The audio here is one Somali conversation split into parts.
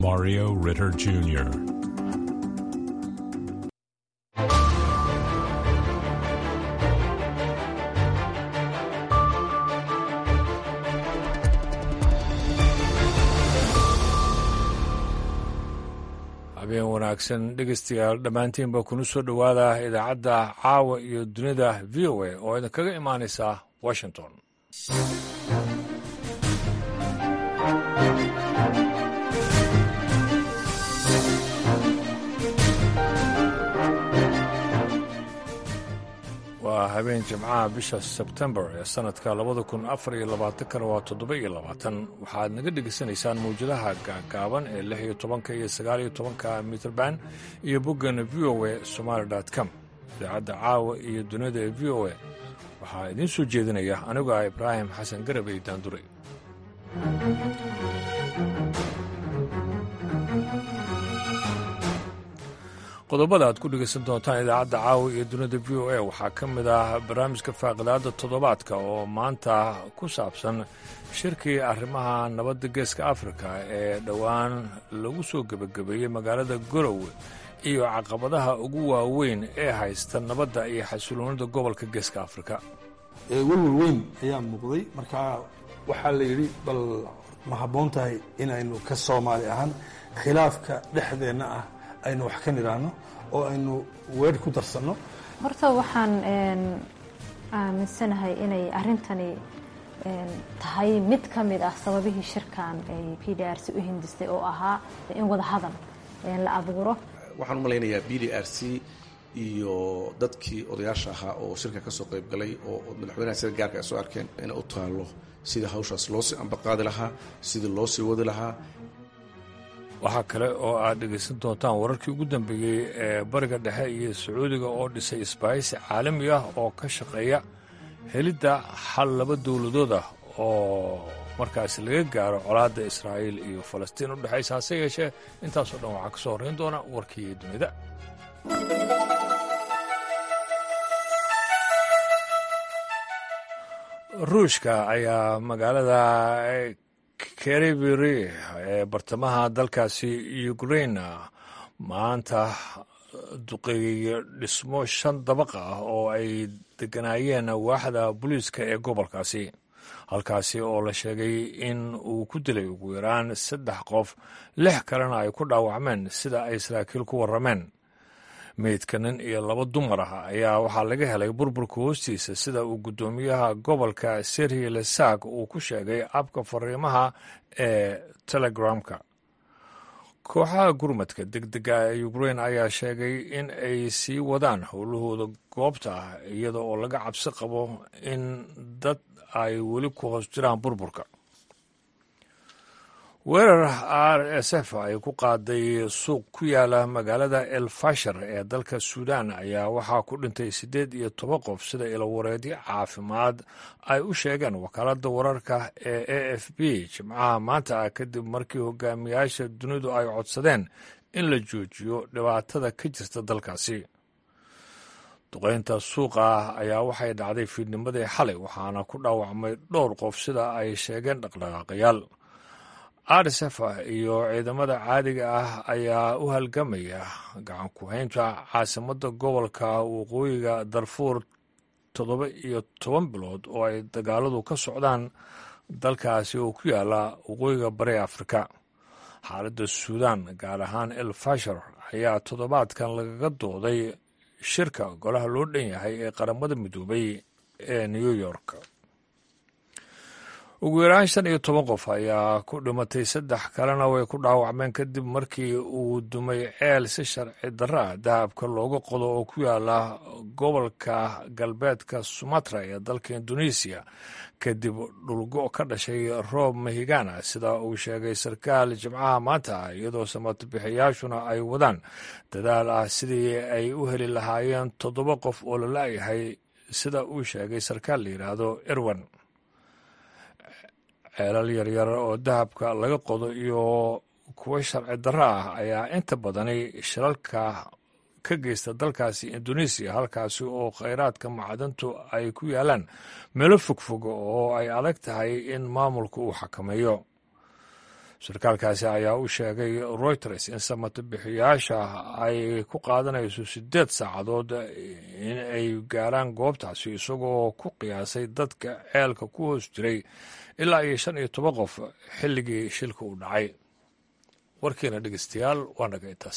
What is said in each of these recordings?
Mario Ritter Jr. habeen wanaagsan dhegeystayaal dhammaantiinba kuna soo dhowaada idaacadda caawa iyo dunida v o a oo idinkaga imaanaysa washington waa habeen jimcaha bisha sebtembar ee sannadka labada kun afar iyo labaatankana waa toddoba iyo labaatan waxaad naga dhegaysanaysaan mawjadaha gaagaaban ee lix iyo tobanka iyo sagaal iyo tobanka mitrband iyo boggeena v o a somaali com idaacadda caawa iyo dunida ee v o a waxaa idiin soo jeedinaya anigu ah ibraahim xasan garabey daandure qodobada aad ku dhegaysan doontaan idaacadda caawa iyo dunida v o a waxaa ka mid ah barnaamijka faaqidaada toddobaadka oo maanta ku saabsan shirkii arrimaha nabadda geeska afrika ee dhowaan lagu soo gebagabeeyey magaalada gorowe iyo caqabadaha ugu waaweyn ee haysta nabadda iyo xasiloonida gobolka geeska afrika welwel weyn ayaa muuqday markaa waxaa la yidhi bal ma habboon tahay inaynu ka soomaali ahaan khilaafka dhexdeenna ah aynu wax ka nidhaahno oo aynu weer ku darsanno horta waxaan aaminsanahay inay arrintani tahay mid ka mid ah sababihii shirkan ay p d r c u hindistay oo ahaa in wada hadal la abuuro waxaan u malaynayaa b d r c iyo dadkii odayaasha ahaa oo shirka ka soo qayb galay oo madaxweynaha sida gaarka ay soo arkeen inay u taallo sida hawshaas loo sii ambaqaadi lahaa sidii loo sii wadi lahaa waxaa kale oo aad dhegaysan doontaan wararkii ugu dambeeyey ee bariga dhexe iyo sacuudiga oo dhisay isbaahisi caalami ah oo ka shaqeeya helidda xal laba dowladood ah oo markaasi laga gaaro colaadda israa'iil iyo falastiin u dhexaysa hase yeeshee intaasoo dhan waxaa ka soo horrayn doona warkii dunida ruushka ayaa magaalada keribiri ee bartamaha dalkaasi ukrain maanta duqeeyey dhismo shan dabaq ah oo ay deganaayeen waaxda booliiska ee gobolkaasi halkaasi oo la sheegay in uu ku dilay ugu yaraan saddex qof lix kalena ay ku dhaawacmeen sida ay saraakiil ku warrameen meydka nin iyo laba dumar ah ayaa waxaa laga helay burburka hoostiisa sida uu guddoomiyaha gobolka serhi lesak uu ku sheegay abka fariimaha ee telegramka kooxaha gurmadka degdega ee ukrain ayaa sheegay in ay sii wadaan howlahooda goobta ah iyada oo laga cabsi qabo in dad ay weli ku hoos jiraan burburka weerar r s f ay ku qaaday suuq ku yaala magaalada el fashar ee dalka suudaan ayaa waxaa ku dhintay siddeed iyo toban qof sida ilowareedyo caafimaad ay u sheegeen wakaaladda wararka ee a f b jimcaha maanta ah kadib markii hogaamiyaasha dunidu ay codsadeen in la joojiyo dhibaatada ka jirta dalkaasi duqaynta suuqa ah ayaa waxay dhacday fiidnimadii xalay waxaana ku dhaawacmay dhowr qof sida ay sheegeen dhaqdhaqaaqayaal rsf iyo ciidamada caadiga ah ayaa u halgamaya gacan ku-haynta caasimadda gobolka waqooyiga darfuur toddoba iyo toban bilood oo ay dagaaladu ka socdaan dalkaasi oo ku yaala waqooyiga bari afrika xaaladda suudaan gaar ahaan el fashar ayaa toddobaadkan lagaga dooday shirka golaha loo dhan yahay ee qaramada midoobay ee new york ugu yaraan shan iyo toban qof ayaa ku dhimatay saddex kalena way ku dhaawacmeen kadib markii uu dumay ceel si sharci darra ah dahabka looga qodo oo ku yaala gobolka galbeedka sumatra ee dalka indonesiya kadib dhulgo ka dhashay roob mahigana sida uu sheegay sarkaal jimcaha maanta ah iyadoo samatabixiyaashuna ay wadaan dadaal ah sidii ay u heli lahaayeen toddoba qof oo la la'yahay sida uu sheegay sarkaal la yidhaahdo erwan ceelal yaryar oo dahabka laga qodo iyo kuwo sharci darro ah ayaa inta badani shilalka ka geysta dalkaasi indonesiya halkaasi oo khayraadka macdantu ay ku yaalaan meelo fogfog oo ay adag tahay in maamulku uu xakameeyo sarkaalkaasi ayaa u sheegay reuters in samato bixiyaasha ay ku qaadanayso siddeed saacadood in ay gaaraan goobtaasi isagoo ku qiyaasay dadka ceelka ku hoos jiray ilaa iyo shan iyo toban qof xilligii shilka uu dhacay warkiina dhegeystayaal waa naga intaas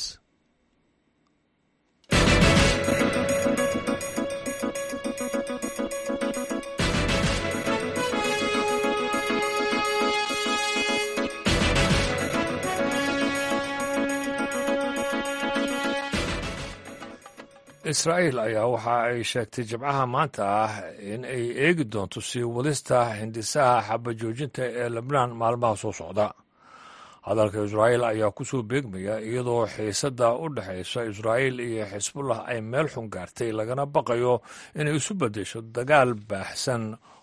israa'iil ayaa waxa ay sheegtay jimcaha maanta ah in ay eegi doonto sii wadista hindisaha xabajoojinta ee lebnaan maalmaha soo socda hadalka israa'iil ayaa ku soo beegmaya iyadoo xiisadda u dhexaysa israa'iil iyo xisbullah ay meel xun gaartay lagana baqayo inay isu beddesho dagaal baaxsan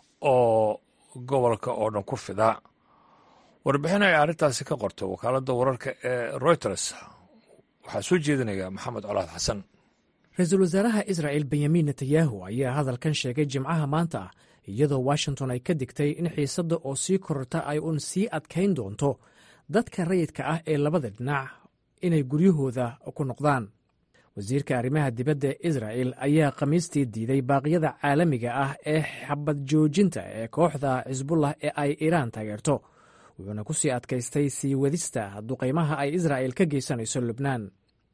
oo gobolka oo dhan ku fida warbixin ay arrintaasi ka qortay wakaaladda wararka ee reuters waxaa soo jeedinaya maxamed colaad xasan ra-iisul wasaaraha israa'el benyamin netanyahu ayaa hadalkan sheegay jimcaha maanta ah iyadoo washington ay ka digtay in xiisadda oo sii kororta ay uun sii adkayn doonto dadka rayidka ah ee labada dhinac inay guryahooda ku noqdaan wasiirka arrimaha dibadda ee israa'el ayaa khamiistii diiday baaqyada caalamiga ah ee xabad joojinta ee kooxda xisbullah ee ay iiraan taageerto wuxuuna ku sii adkaystay sii wadista duqaymaha ay israa'el ka geysanayso lubnaan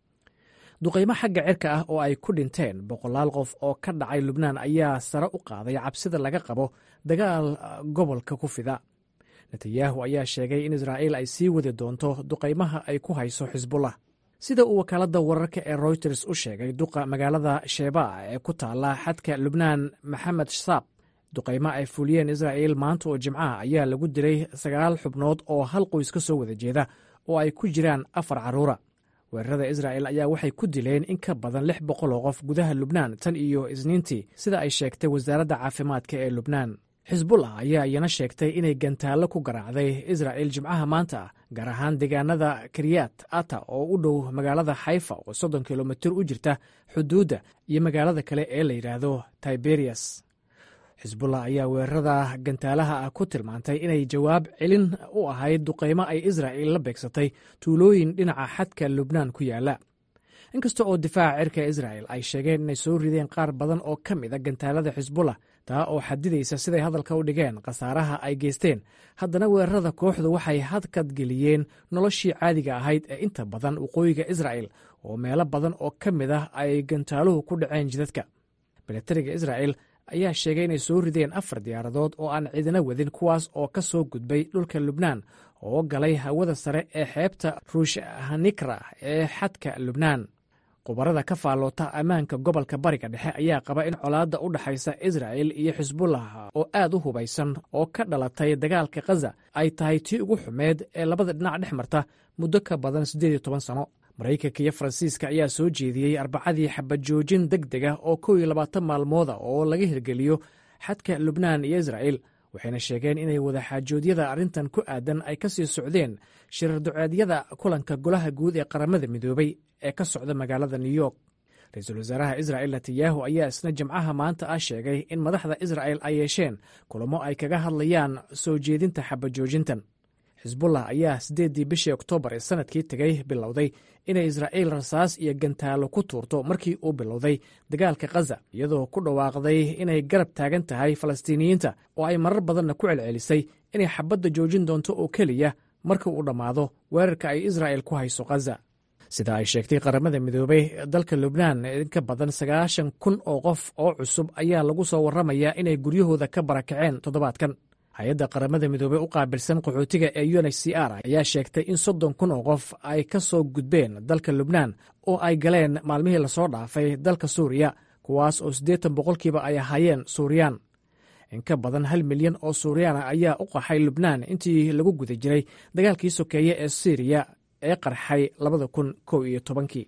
duqaymo xagga cirka ah oo ay ku dhinteen boqolaal qof oo ka dhacay lubnaan ayaa sare u qaaday cabsida laga qabo dagaal gobolka ku fida netanyahu ayaa sheegay in israa'iil ay sii wadi doonto duqaymaha ay ku hayso xisbullah sida uu wakaaladda wararka ee royters u sheegay duqa magaalada shebaa ee ku taala xadka lubnaan maxamed saab duqaymo ay fuliyeen israa'iil maanta oo jimcaha ayaa lagu dilay sagaal xubnood oo hal qoys ka soo wada jeeda oo ay ku jiraan afar carruura weerarada israa'el ayaa waxay ku dileen in ka badan lix boqol oo qof gudaha lubnaan tan iyo isniintii sida ay sheegtay wasaaradda caafimaadka ee lubnaan xisbullah ayaa iyana sheegtay inay gantaallo ku garaacday israa'el jimcaha maanta ah gaar ahaan deegaanada kiryat ata oo u dhow magaalada xayfa oo soddon kilomitir u jirta xuduudda iyo magaalada kale ee la yidhaahdo tiberias xisbullah ayaa weerarada gantaalaha ah ku tilmaantay inay jawaab celin u ahayd duqaymo ay israa'il la beegsatay tuulooyin dhinaca xadka lubnaan ku yaala inkasta oo difaaca cirka israa'el ay sheegeen inay soo rideen qaar badan oo ka mid a gantaalada xisbullah taa oo xadidaysa siday hadalka u dhigeen khasaaraha ay geysteen haddana weerarada kooxdu waxay hadkadgeliyeen noloshii caadiga ahayd ee inta badan waqooyiga israa'el oo meelo badan oo ka mid ah ay gantaaluhu ku dhaceen jidadka milatariga israa'el ayaa sheegay inay soo rideen afar diyaaradood oo aan ciidina wadin kuwaas oo ka soo gudbay dhulka lubnaan oo galay hawada sare ee xeebta ruushhanikra ee xadka lubnaan khubarada ka faalloota ammaanka gobolka bariga dhexe ayaa qaba in colaadda u dhexaysa israa'el iyo xisbullah oo aad u hubaysan oo ka dhalatay dagaalka khaza ay tahay tii ugu xumeed ee labada dhinac dhex marta muddo ka badan siddeed iyo toban sano maraykanka iyo faransiiska ayaa soo jeediyey arbacadii xabajoojin deg deg ah oo kow iyo labaatan maalmooda oo laga hirgeliyo xadka lubnaan iyo israa'el waxayna sheegeen inay wadaxaajoodyada arrintan ku aadan ay ka sii socdeen shirar duceedyada kulanka golaha guud ee qaramada midoobay ee ka socda magaalada new york ra-iisul wasaaraha israa'el netanyahu ayaa isna jimcaha maanta ah sheegay in madaxda isra'el ay yeesheen kulamo ay kaga hadlayaan soo jeedinta xabajoojintan xisbullah ayaa siddeeddii bishii oktoobar ee sanadkii tegey bilowday inay israa'iil rasaas iyo gantaalo ku tuurto markii uu bilowday dagaalka khaza iyadoo ku dhawaaqday inay garab taagan tahay falastiiniyiinta oo ay marar badanna ku celcelisay inay xabadda joojin doonto oo keliya marka uu dhammaado weerarka ay israa'el ku hayso khaza sida ay sheegtay qaramada midoobey dalka lubnaan in ka badan sagaashan kun oo qof oo cusub ayaa lagu soo warramayaa inay guryahooda ka barakaceen toddobaadkan hay-adda qaramada midoobey u qaabilsan qaxootiga ee un h c r ayaa sheegtay in soddon kun oo qof ay ka soo gudbeen dalka lubnaan oo ay galeen maalmihii lasoo dhaafay dalka suuriya kuwaas oo siddeetan boqolkiiba ay ahaayeen suuriyaan in ka badan hal milyan oo suuriyaana ayaa u qaxay lubnaan intii lagu guda jiray dagaalkii sokeeye ee syriya ee qarxay labada kun kow iyo tobankii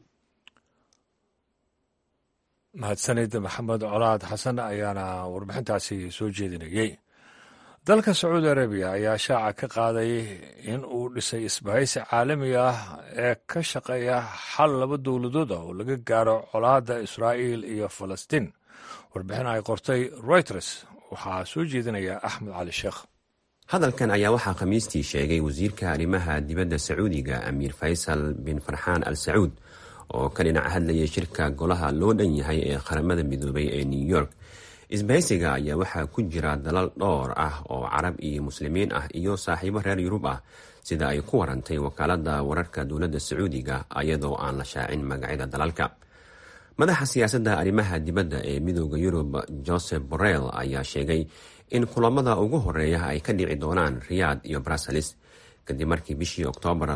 mahadsanid maxamed colaad xasan ayaana warbixintaasi soo jeedinayey dalka sacuudi arabiya ayaa shaaca ka qaaday in uu dhisay isbahaysi caalami ah ee ka shaqeeya xal laba dowladood ah oo laga gaaro colaadda israa'iil iyo falastiin warbixin ay qortay reuters waxaa soo jeedinaya axmed cali sheekh hadalkan ayaa waxaa khamiistii sheegay wasiirka arrimaha dibadda sacuudiga amiir faysal bin farxaan al sacuud oo ka dhinac hadlayay shirka golaha loo dhan yahay ee qaramada midoobay ee new york isbahaysiga ayaa waxaa ku jira dalal dhowr ah oo carab iyo muslimiin ah iyo saaxiibo reer yurub ah sida ay ku warantay wakaalada wararka dowladda sacuudiga iyadoo aan la shaacin magacyada dalalka madaxa siyaasadda arrimaha dibadda ee midooda yurub joseph borrell ayaa sheegay in kulamada ugu horeeya ay ka dhici doonaan riyaad iyo bruseles kadib markii bishii oktoobar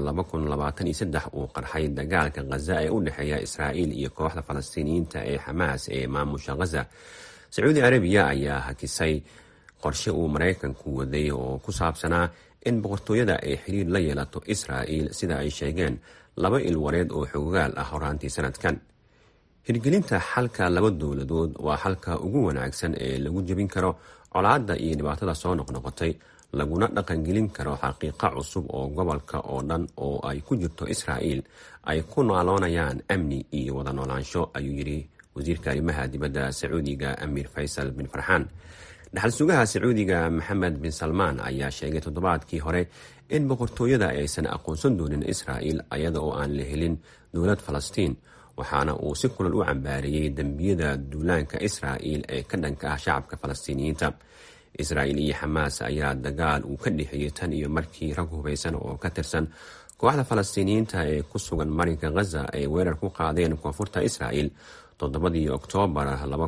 uu qarxay dagaalka khaza ee u dhexeeya israa'iil iyo kooxda falastiiniyiinta ee xamaas ee maamusha khaza sacuudi arabiya ayaa hakisay qorshe uu maraykanku waday oo ku saabsanaa in boqortooyada ay xiriir la yeelato israa'iil sida ay sheegeen laba ilwareed oo xoogaal ah horaantii sanadkan hirgelinta xalka laba dowladood waa xalka ugu wanaagsan ee lagu jebin karo colaadda iyo dhibaatada soo noqnoqotay laguna dhaqangelin karo xaqiiqo cusub oo gobolka oo dhan oo ay ku jirto israa'iil ay ku nooloonayaan amni iyo wada noolaansho ayuu yidhi wasiirka arrimaha dibadda sacuudiga amiir faysal bin farxaan dhaxal sugaha sacuudiga maxamed bin salmaan ayaa sheegay toddobaadkii hore in boqortooyada aysan aqoonsan doonin israa'iil ayada oo aan la helin dowlad falastiin waxaana uu si kulal u cambaariyey dembiyada duulaanka israa'iil ee ka dhanka ah shacabka falastiiniyiinta israa'iil iyo xamaas ayaa dagaal uu ka dhexeeyey tan iyo markii rag hubaysan oo ka tirsan kooxda falastiiniyiinta ee ku sugan marinka khaza ay weerar ku qaadeen koonfurta israa'iil toddobadii oktoobar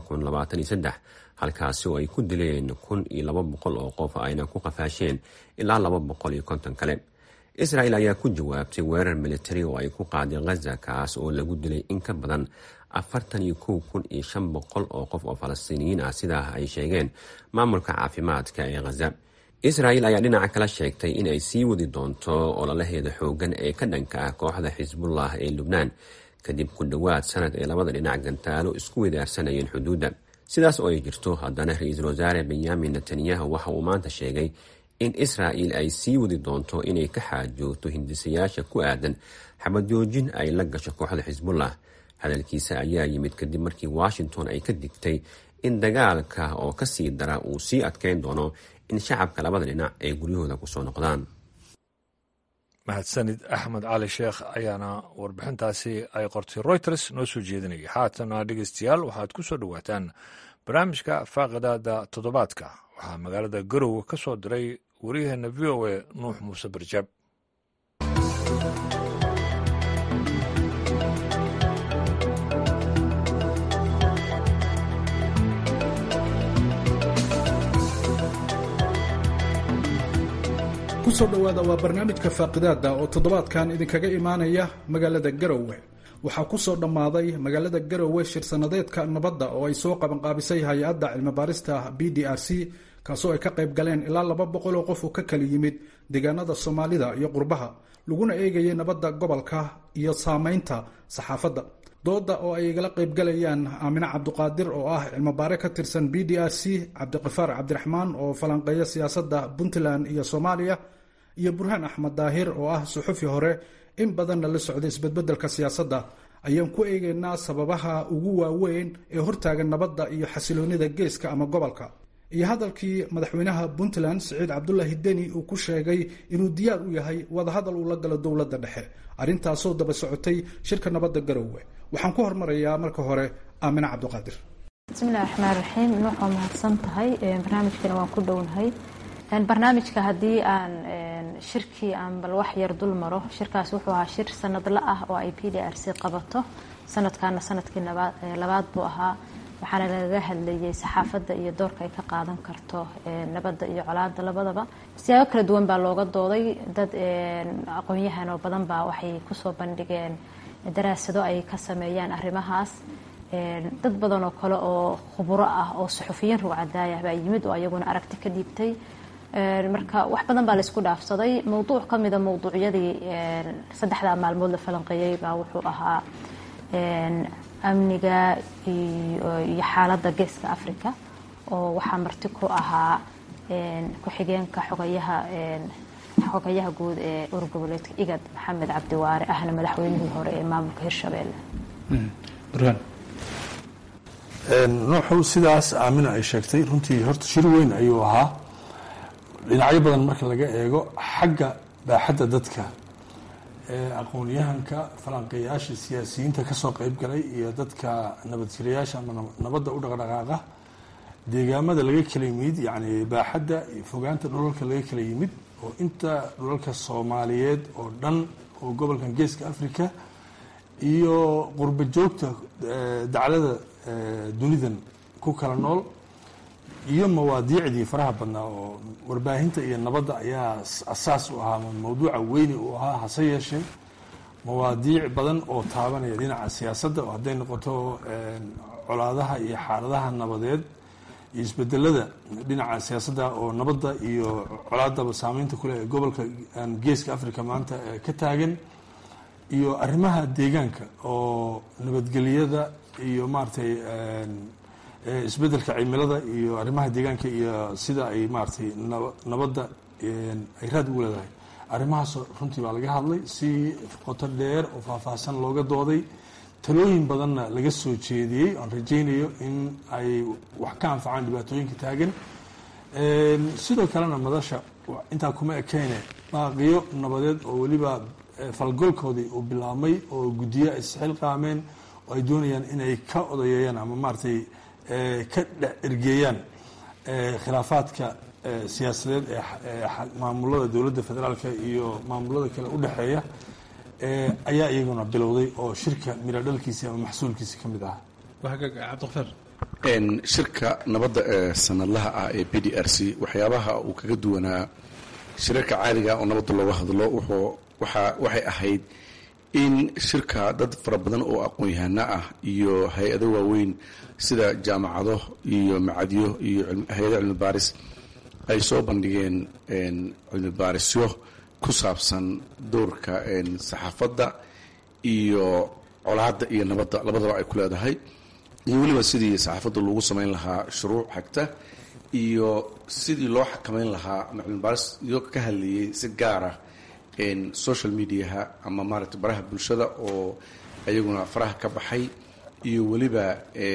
halkaasi oo ay ku dileen kun iyo laba boqol oo qof ayna ku qafaasheen ilaa laba boqol iyo konton kale israa'iil ayaa ku jawaabtay weerar militari oo ay ku qaaday khaza kaas oo lagu dilay in ka badan afartan iyo kow kun iyo shan boqol oo qof oo falastiiniyiin ah sidaa ay sheegeen maamulka caafimaadka ee khaza israa'iil ayaa dhinaca kala sheegtay in ay sii wadi doonto ololaheeda xooggan ee ka dhanka ah kooxda xisbullah ee lubnaan kadib ku dhowaad sanad ee labada dhinac gantaalo isku wedaarsanayeen xuduudda sidaas oo ay jirto haddana ra-iisul wasaare benyamin netanyahu waxa uu maanta sheegay in israa'iil ay sii wadi doonto inay ka xaajoogto hindisayaasha ku aadan xabadjoojin ay la gasho kooxda xisbullah hadalkiisa ayaa yimid kadib markii washington ay ka digtay in dagaalka oo ka sii dara uu sii adkeyn doono in shacabka labada dhinac ay guryahooda kusoo noqdaan mahadsanid axmed cali sheekh ayaana warbixintaasi ay qortay reuters noo soo jeedinaya haatana dhegeystayaal waxaad ku soo dhowaataan barnaamijka faaqidaada toddobaadka waxaa magaalada garowe ka soo diray waryaheena v o a nuux muuse barjaab kusoo dhowaada waa barnaamijka faaqidaada oo toddobaadkan idinkaga imaanaya magaalada garowe waxaa kusoo dhammaaday magaalada garowe shir sanadeedka nabadda oo ay soo qabanqaabisay hay-adda cilmibaarista b d r c kaasoo ay ka qayb galeen ilaa laba boqol oo qof oo ka kala yimid deegaanada soomaalida iyo qurbaha laguna eegayay nabadda gobolka iyo saameynta saxaafadda dooda oo ay igala qaybgalayaan aamine cabduqaadir oo ah cilmibaare ka tirsan b d r c cabdiqafaar cabdiraxmaan oo falanqeeya siyaasadda puntland iyo soomaaliya iyo burhaan axmed daahir oo ah suxufi hore in badanna la socda isbedbedelka siyaasadda ayaan ku eegaynaa sababaha ugu waaweyn ee hortaagan nabadda iyo xasiloonida geeska ama gobolka iyo hadalkii madaxweynaha puntland siciid cabdulaahi deni uu ku sheegay inuu diyaar u yahay wadahadal uu la galo dowladda dhexe arrintaasoo daba socotay shirka nabadda garowe waxaan ku hormarayaa marka hore aamine cabdiqaadir bismillahi raxmaan raxiim nuux waa mahadsan tahay barnaamijkana waan ku dhownahay barnaamijka haddii aan shirkii aan bal wax yar dul maro shirkaas wuxuu ahaa shir sanadla ah oo ay p d r c qabato sanadkaana sanadkii labaad buu ahaa waxaana lagaga hadlayay saxaafadda iyo doorka ay ka qaadan karto nabadda iyo colaada labadaba siyaabo kala duwan baa looga dooday dad aqoon-yahan oo badan baa waxay kusoo bandhigeen daraasado ay ka sameeyaan arrimahaas dad badan oo kale oo khuburo ah oo suxufiyiin rugcadaaya baa yimid oo ayaguna aragti ka dhiibtay marka wax badan baa laysku dhaafsaday mowduuc ka mida mowduucyadii saddexdaa maalmood la falanqeeyey baa wuxuu ahaa amniga iyo xaaladda geeska africa oo waxaa marti ku ahaa ku-xigeenka xogayaha xogayaha guud ee urgoboleedka igad maxamed cabdiwaare ahna madaxweynihii hore ee maamulka hirshabeelle nuuxu sidaas aamina ay sheegtay runtii horta shir weyn ayuu ahaa dhinacyo badan marka laga eego xagga baaxadda dadka aqoon-yahanka falanqeeyaasha siyaasiyiinta kasoo qeyb galay iyo dadka nabadjirayaasha ama nabadda u dhaqdhaqaaqa deegaamada laga kala yimid yacni baaxadda iyo fogaanta dhulalka laga kala yimid oo inta dhulalka soomaaliyeed oo dhan oo gobolkan geeska africa iyo qurba joogta daclada dunidan ku kala nool iyo mawaadiicdii faraha badnaa oo warbaahinta iyo nabadda ayaa asaas u ahaa mawduuca weyni uu ahaa hase yeeshee mawaadiic badan oo taabanaya dhinaca siyaasadda oo hadday noqoto colaadaha iyo xaaladaha nabadeed iyo isbedelada dhinaca siyaasadda oo nabadda iyo colaadaba saameynta kuleh ee gobolka geeska africa maanta ka taagan iyo arrimaha deegaanka oo nabadgelyada iyo maaragtay isbedelka cimilada iyo arrimaha deegaanka iyo sida ay maaragtay nabadda ay raad ugu leedahay arrimahaas runtii baa laga hadlay si qoto dheer oo faahfaahsan looga dooday talooyin badanna laga soo jeediyey oan rajaynayo in ay wax ka anfacaan dhibaatooyinka taagan sidoo kalena madasha intaa kuma ekeyne baaqiyo nabadeed oo weliba falgolkoodii uu bilaabmay oo guddiyo ay isxilqaameen oo ay doonayaan inay ka odayeeyaan ama maaragtay ka dhex ergeeyaan khilaafaadka siyaasadeed ee maamulada dowladda federaalka iyo maamulada kale u dhexeeya ayaa iyaguna bilowday oo shirka miro dhalkiisi ama maxsuulkiisi ka mid ah cabdiqafaar shirka nabadda ee sanadlaha ah ee b d r c waxyaabaha uu kaga duwanaa shirarka caadiga oo nabadda looga hadlo wuxuu waxa waxay ahayd in shirka dad fara badan oo aqoon-yahano ah iyo hay-ado waaweyn sida jaamacado iyo macadyo iyo hay-ado cilmi baaris ay soo bandhigeen cilmi baarisyo ku saabsan doorka saxaafadda iyo colaadda iyo nabadda labadaba ay ku leedahay iyo weliba sidii saxaafadda loogu samayn lahaa shuruuc xagta iyo sidii loo xakamayn lahaa ama cilmi baaris iyo ka hadlayay si gaara social mediaha ama maaragtay baraha bulshada oo ayaguna faraha ka baxay iyo weliba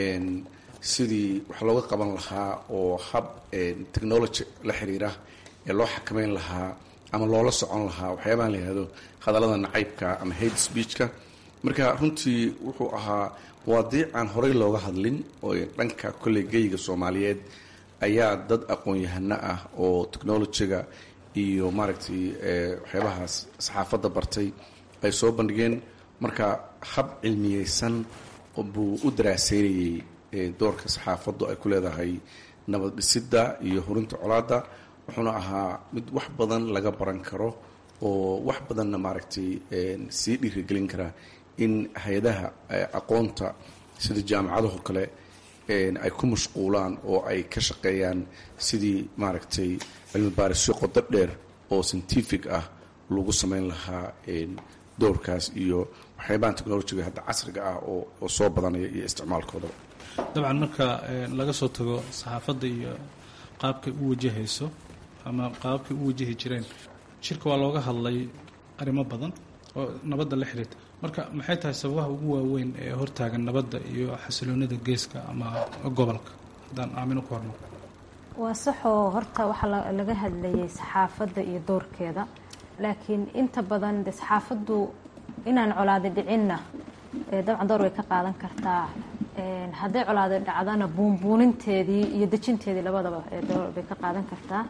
sidii wax looga qaban lahaa oo hab technology la xiriira ee loo xakamayn lahaa ama loola socon lahaa waxyaabahan la yihahdo hadallada nacaybka ama hate speechka marka runtii wuxuu ahaa mawaadiic aan horey looga hadlin oo dhanka kolley geyga soomaaliyeed ayaa dad aqoon-yahano ah oo technologyga iyo maaragtay waxyaabahaas saxaafadda bartay ay soo bandhigeen marka hab cilmiyeysan buu u daraaseynayey doorka saxaafaddu ay ku leedahay nabad dhisidda iyo horinta colaadda wuxuuna ahaa mid wax badan laga baran karo oo wax badanna maaragtay sii dhiirigelin kara in hay-adaha aqoonta sida jaamacadaho kale ay ku mashquulaan oo ay ka shaqeeyaan sidii maaragtay cilmi baarisyo qodo dheer oo scientific ah lagu samayn lahaa doorkaas iyo waxyaabahan technolojiga hadda casriga ah oo soo badanaya iyo isticmaalkoodaba dabcan marka laga soo tago saxaafadda iyo qaabkay u wajahayso ama qaababkay u wajahi jireen shirka waa looga hadlay arrimo badan oo nabadda la xiriirta marka maxay tahay sababaha ugu waaweyn ee hortaagan nabadda iyo xasiloonida geeska ama gobolka haddaan aamino ku horno waa saxoo horta waxaa laga hadlayay saxaafadda iyo doorkeeda laakiin inta badan de saxaafaddu inaan colaada dhicinna dabcan door way ka qaadan kartaa hadday colaada dhacdana buunbuuninteedii iyo dejinteedii labadaba door bay ka qaadan kartaa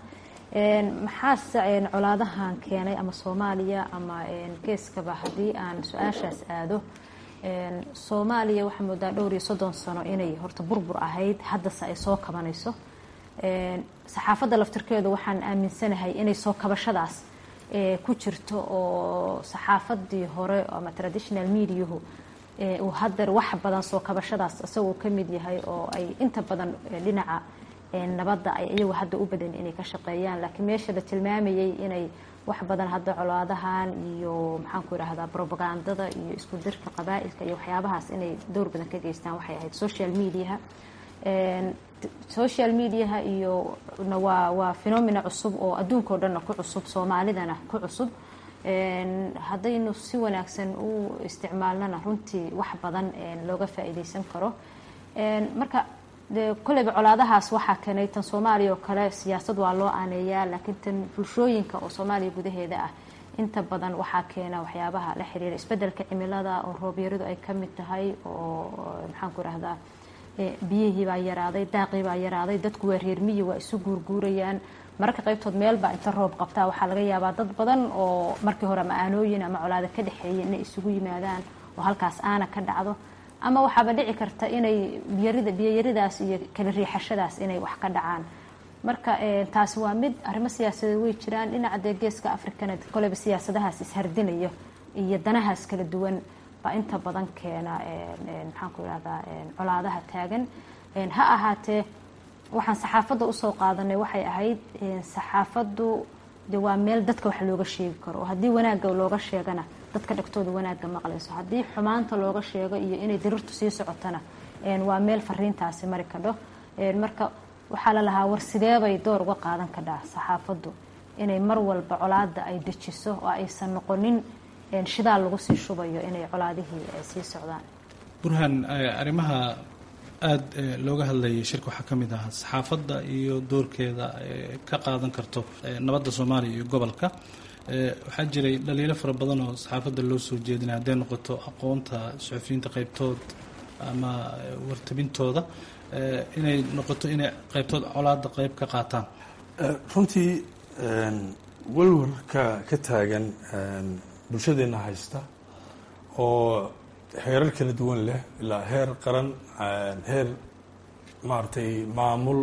maxaase colaadahan keenay ama soomaaliya ama geeskaba haddii aan su-aashaas aado soomaaliya waxaa moodaa dhowr iyo soddon sano inay horta burbur ahayd haddase ay soo kabanayso saxaafadda laftirkeedu waxaan aaminsanahay inay soo kabashadaas ku jirto oo saxaafadii hore ama traditional mediahu uu hadeer wax badan soo kabashadaas isagoo ka mid yahay oo ay inta badan dhinaca nabadda ay iyagu hadda u badan inay ka shaqeeyaan laakiin meesha la tilmaamayay inay wax badan hadda colaadahan iyo maxaan ku idhaahdaa propagandada iyo isku dirka qabaa-ilka iyo waxyaabahaas inay dowr badan ka geystaan waxay ahayd social mediaha social mediaha iyo waa waa phenomena cusub oo adduunka o dhanna ku cusub soomaalidana ku cusub haddaynu si wanaagsan u isticmaalnana runtii wax badan looga faa-iideysan karo marka de kolleyba colaadahaas waxaa keenay tan soomaaliya oo kale siyaasad waa loo aaneeyaa laakiin tan bulshooyinka oo soomaaliya gudaheeda ah inta badan waxaa keena waxyaabaha la xiriira isbedelka cimilada oo roobyaridu ay ka mid tahay oo maxaan ku rahdaa biyihii baa yaraaday daaqii baa yaraaday dadku waa reermiyi waa isu guurguurayaan mararka qaybtood meelbaa inta roob qabtaa waxaa laga yaabaa dad badan oo markii hore ama aanooyin ama colaado ka dhexeeyay inay isugu yimaadaan oo halkaas aana ka dhacdo ama waxaaba dhici karta inay biyarida biyoyaridaas iyo kala riixashadaas inay wax ka dhacaan marka taasi waa mid arrimo siyaasadeed way jiraan dhinaca dee geeska afrikana koleyba siyaasadahaas ishardinayo iyo danahaas kala duwan baa inta badan keena maxaan ku irahdaa colaadaha taagan ha ahaatee waxaan saxaafadda usoo qaadanay waxay ahayd saxaafaddu de waa meel dadka wax looga sheegi karo oo haddii wanaagga looga sheegana dadka dhegtooda wanaagga maqlayso haddii xumaanta looga sheego iyo inay dirirtu sii socotana waa meel fariintaasi mari kadho marka waxaa la lahaa war sideebay door uga qaadan kadhaa saxaafaddu inay mar walba colaada ay dejiso oo aysan noqonin shidaal lagu sii shubayo inay colaadihii sii socdaan burhaan arrimaha aada looga hadlayay shirka waxaa ka mid ahaa saxaafadda iyo doorkeeda ka qaadan karto nabadda soomaaliya iyo gobolka waxaa jiray dhaliilo fara badan oo saxaafadda loo soo jeedinay hadday noqoto aqoonta suxufiyiinta qaybtood ama wartabintooda inay noqoto inay qaybtood colaada qayb ka qaataan runtii walwarka ka taagan bulshadeenna haysta oo heerar kala duwan leh ilaa heer qaran heer maaragtay maamul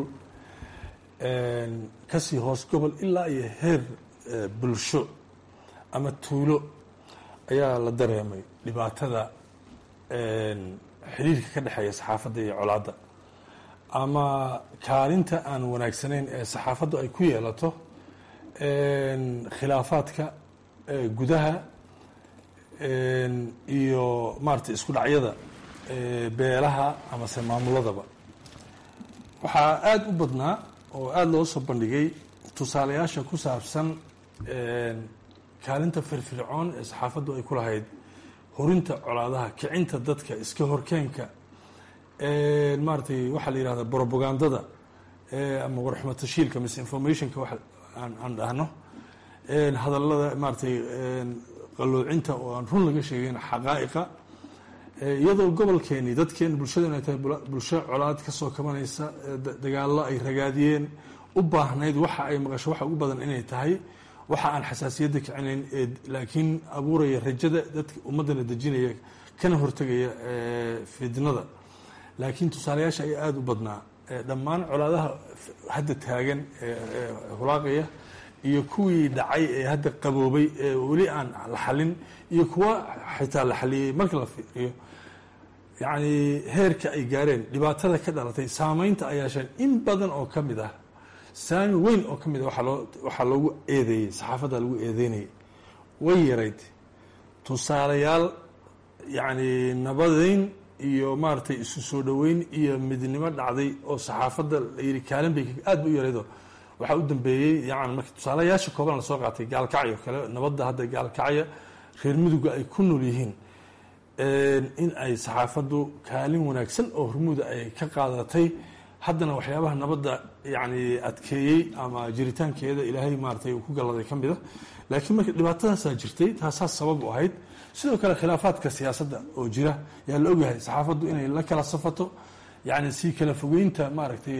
kasii hoos gobol ilaa iyo heer bulsho ama tuulo ayaa la dareemay dhibaatada xiriirka ka dhexeeya saxaafadda iyo colaadda ama kaalinta aan wanaagsanayn ee saxaafaddu ay ku yeelato khilaafaadka gudaha iyo maaragtay isku dhacyada beelaha amase maamuladaba waxaa aada u badnaa oo aada loo soo bandhigay tusaalayaasha ku saabsan kaalinta firfircoon ee saxaafaddu ay ku lahayd horinta colaadaha kicinta dadka iska horkeenka maaratay waxaa la yihahda brobagandada ama warxumatashiilka misinformationka wa aan dhahno hadallada maaratay qaloocinta oo aan run laga sheegeyn xaqaa'iqa iyadoo gobolkeeni dadkeeni bulshadeen ay tahay bulsho colaad ka soo kabanaysa dagaallo ay ragaadiyeen u baahnayd waxa ay maqasho waxa ugu badan inay tahay waxa aan xasaasiyadda kicinayn laakiin abuuraya rajada dadka ummaddana dejinaya kana hortegaya fidnada laakiin tusaalayaasha ayaa aada u badnaa dhammaan colaadaha hadda taagan hulaaqaya iyo kuwii dhacay ee hadda qaboobay ee weli aan la xalin iyo kuwa xitaa la xaliyey marka la fiiriyo yacni heerka ay gaareen dhibaatada ka dhalatay saameynta ay yeesheen in badan oo ka mid ah saami weyn oo ka mid ah waaa loo waxaa loogu eedeeyey saxaafadda lagu eedeynayay way yarayd tusaalayaal yacni nabadeyn iyo maaragtay isu soo dhoweyn iyo midnimo dhacday oo saxaafadda la yidhi kaalin bay aad ba u yaraydo waxaa u dambeeyey yani marka tusaalayaasha kooban lasoo qaatay gaalkacyo kale nabadda hadda gaalkacya reer miduga ay ku nool yihiin in ay saxaafaddu kaalin wanaagsan oo hormuuda ay ka qaadatay haddana waxyaabaha nabadda yani adkeeyey ama jiritaankeeda ilaahay maaratay uu ku galladay ka mida laakiin marka dhibaatadaasaa jirtay taasaa sabab u ahayd sidoo kale khilaafaadka siyaasadda oo jira yaa la ogyahay saxaafaddu inay la kala safato yani si kala fogeynta maaragtay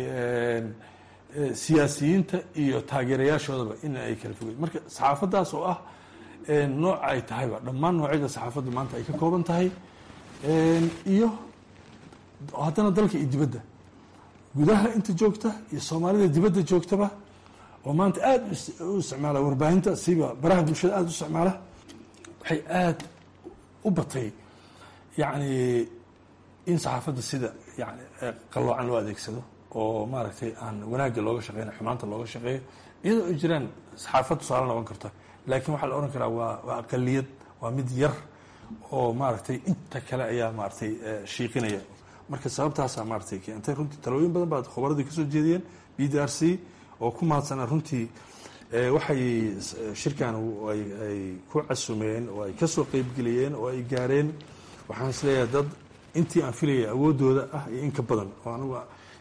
siyaasiyiinta iyo taageerayaashoodaba in ay kala fogeyn marka saxaafaddaas oo ah nooc ay tahayba dhammaan noocyada saxaafaddu maanta ay ka kooban tahay iyo haddana dalka iyo dibadda gudaha inta joogta iyo soomaalida dibadda joogtaba oo maanta aada u isticmaala warbaahinta siba baraha bulshada aada u isticmaala waxay aada u batay yacni in saxaafadda sida yani qalloocan loo adeegsado oo maaragtay aan wanaagga looga shaqeyna xumaanta looga shaqeeyo iyadoo ay jiraan saxaafad tusaale noqon karta laakiin waxaa la ohan karaa waa waa aqaliyad waa mid yar oo maaragtay inta kale ayaa maaragtay shiiqinaya marka sababtaasaa maaragtay keentay runtii talooyin badan baa khubaradii kasoo jeediyeen b d r c oo ku mahadsanaa runtii waxay shirkan ay ku casumeen oo ay kasoo qeybgeliyeen oo ay gaareen waxaan isleeyahay dad intii aan filayay awooddooda ah iyo in ka badan oo anigu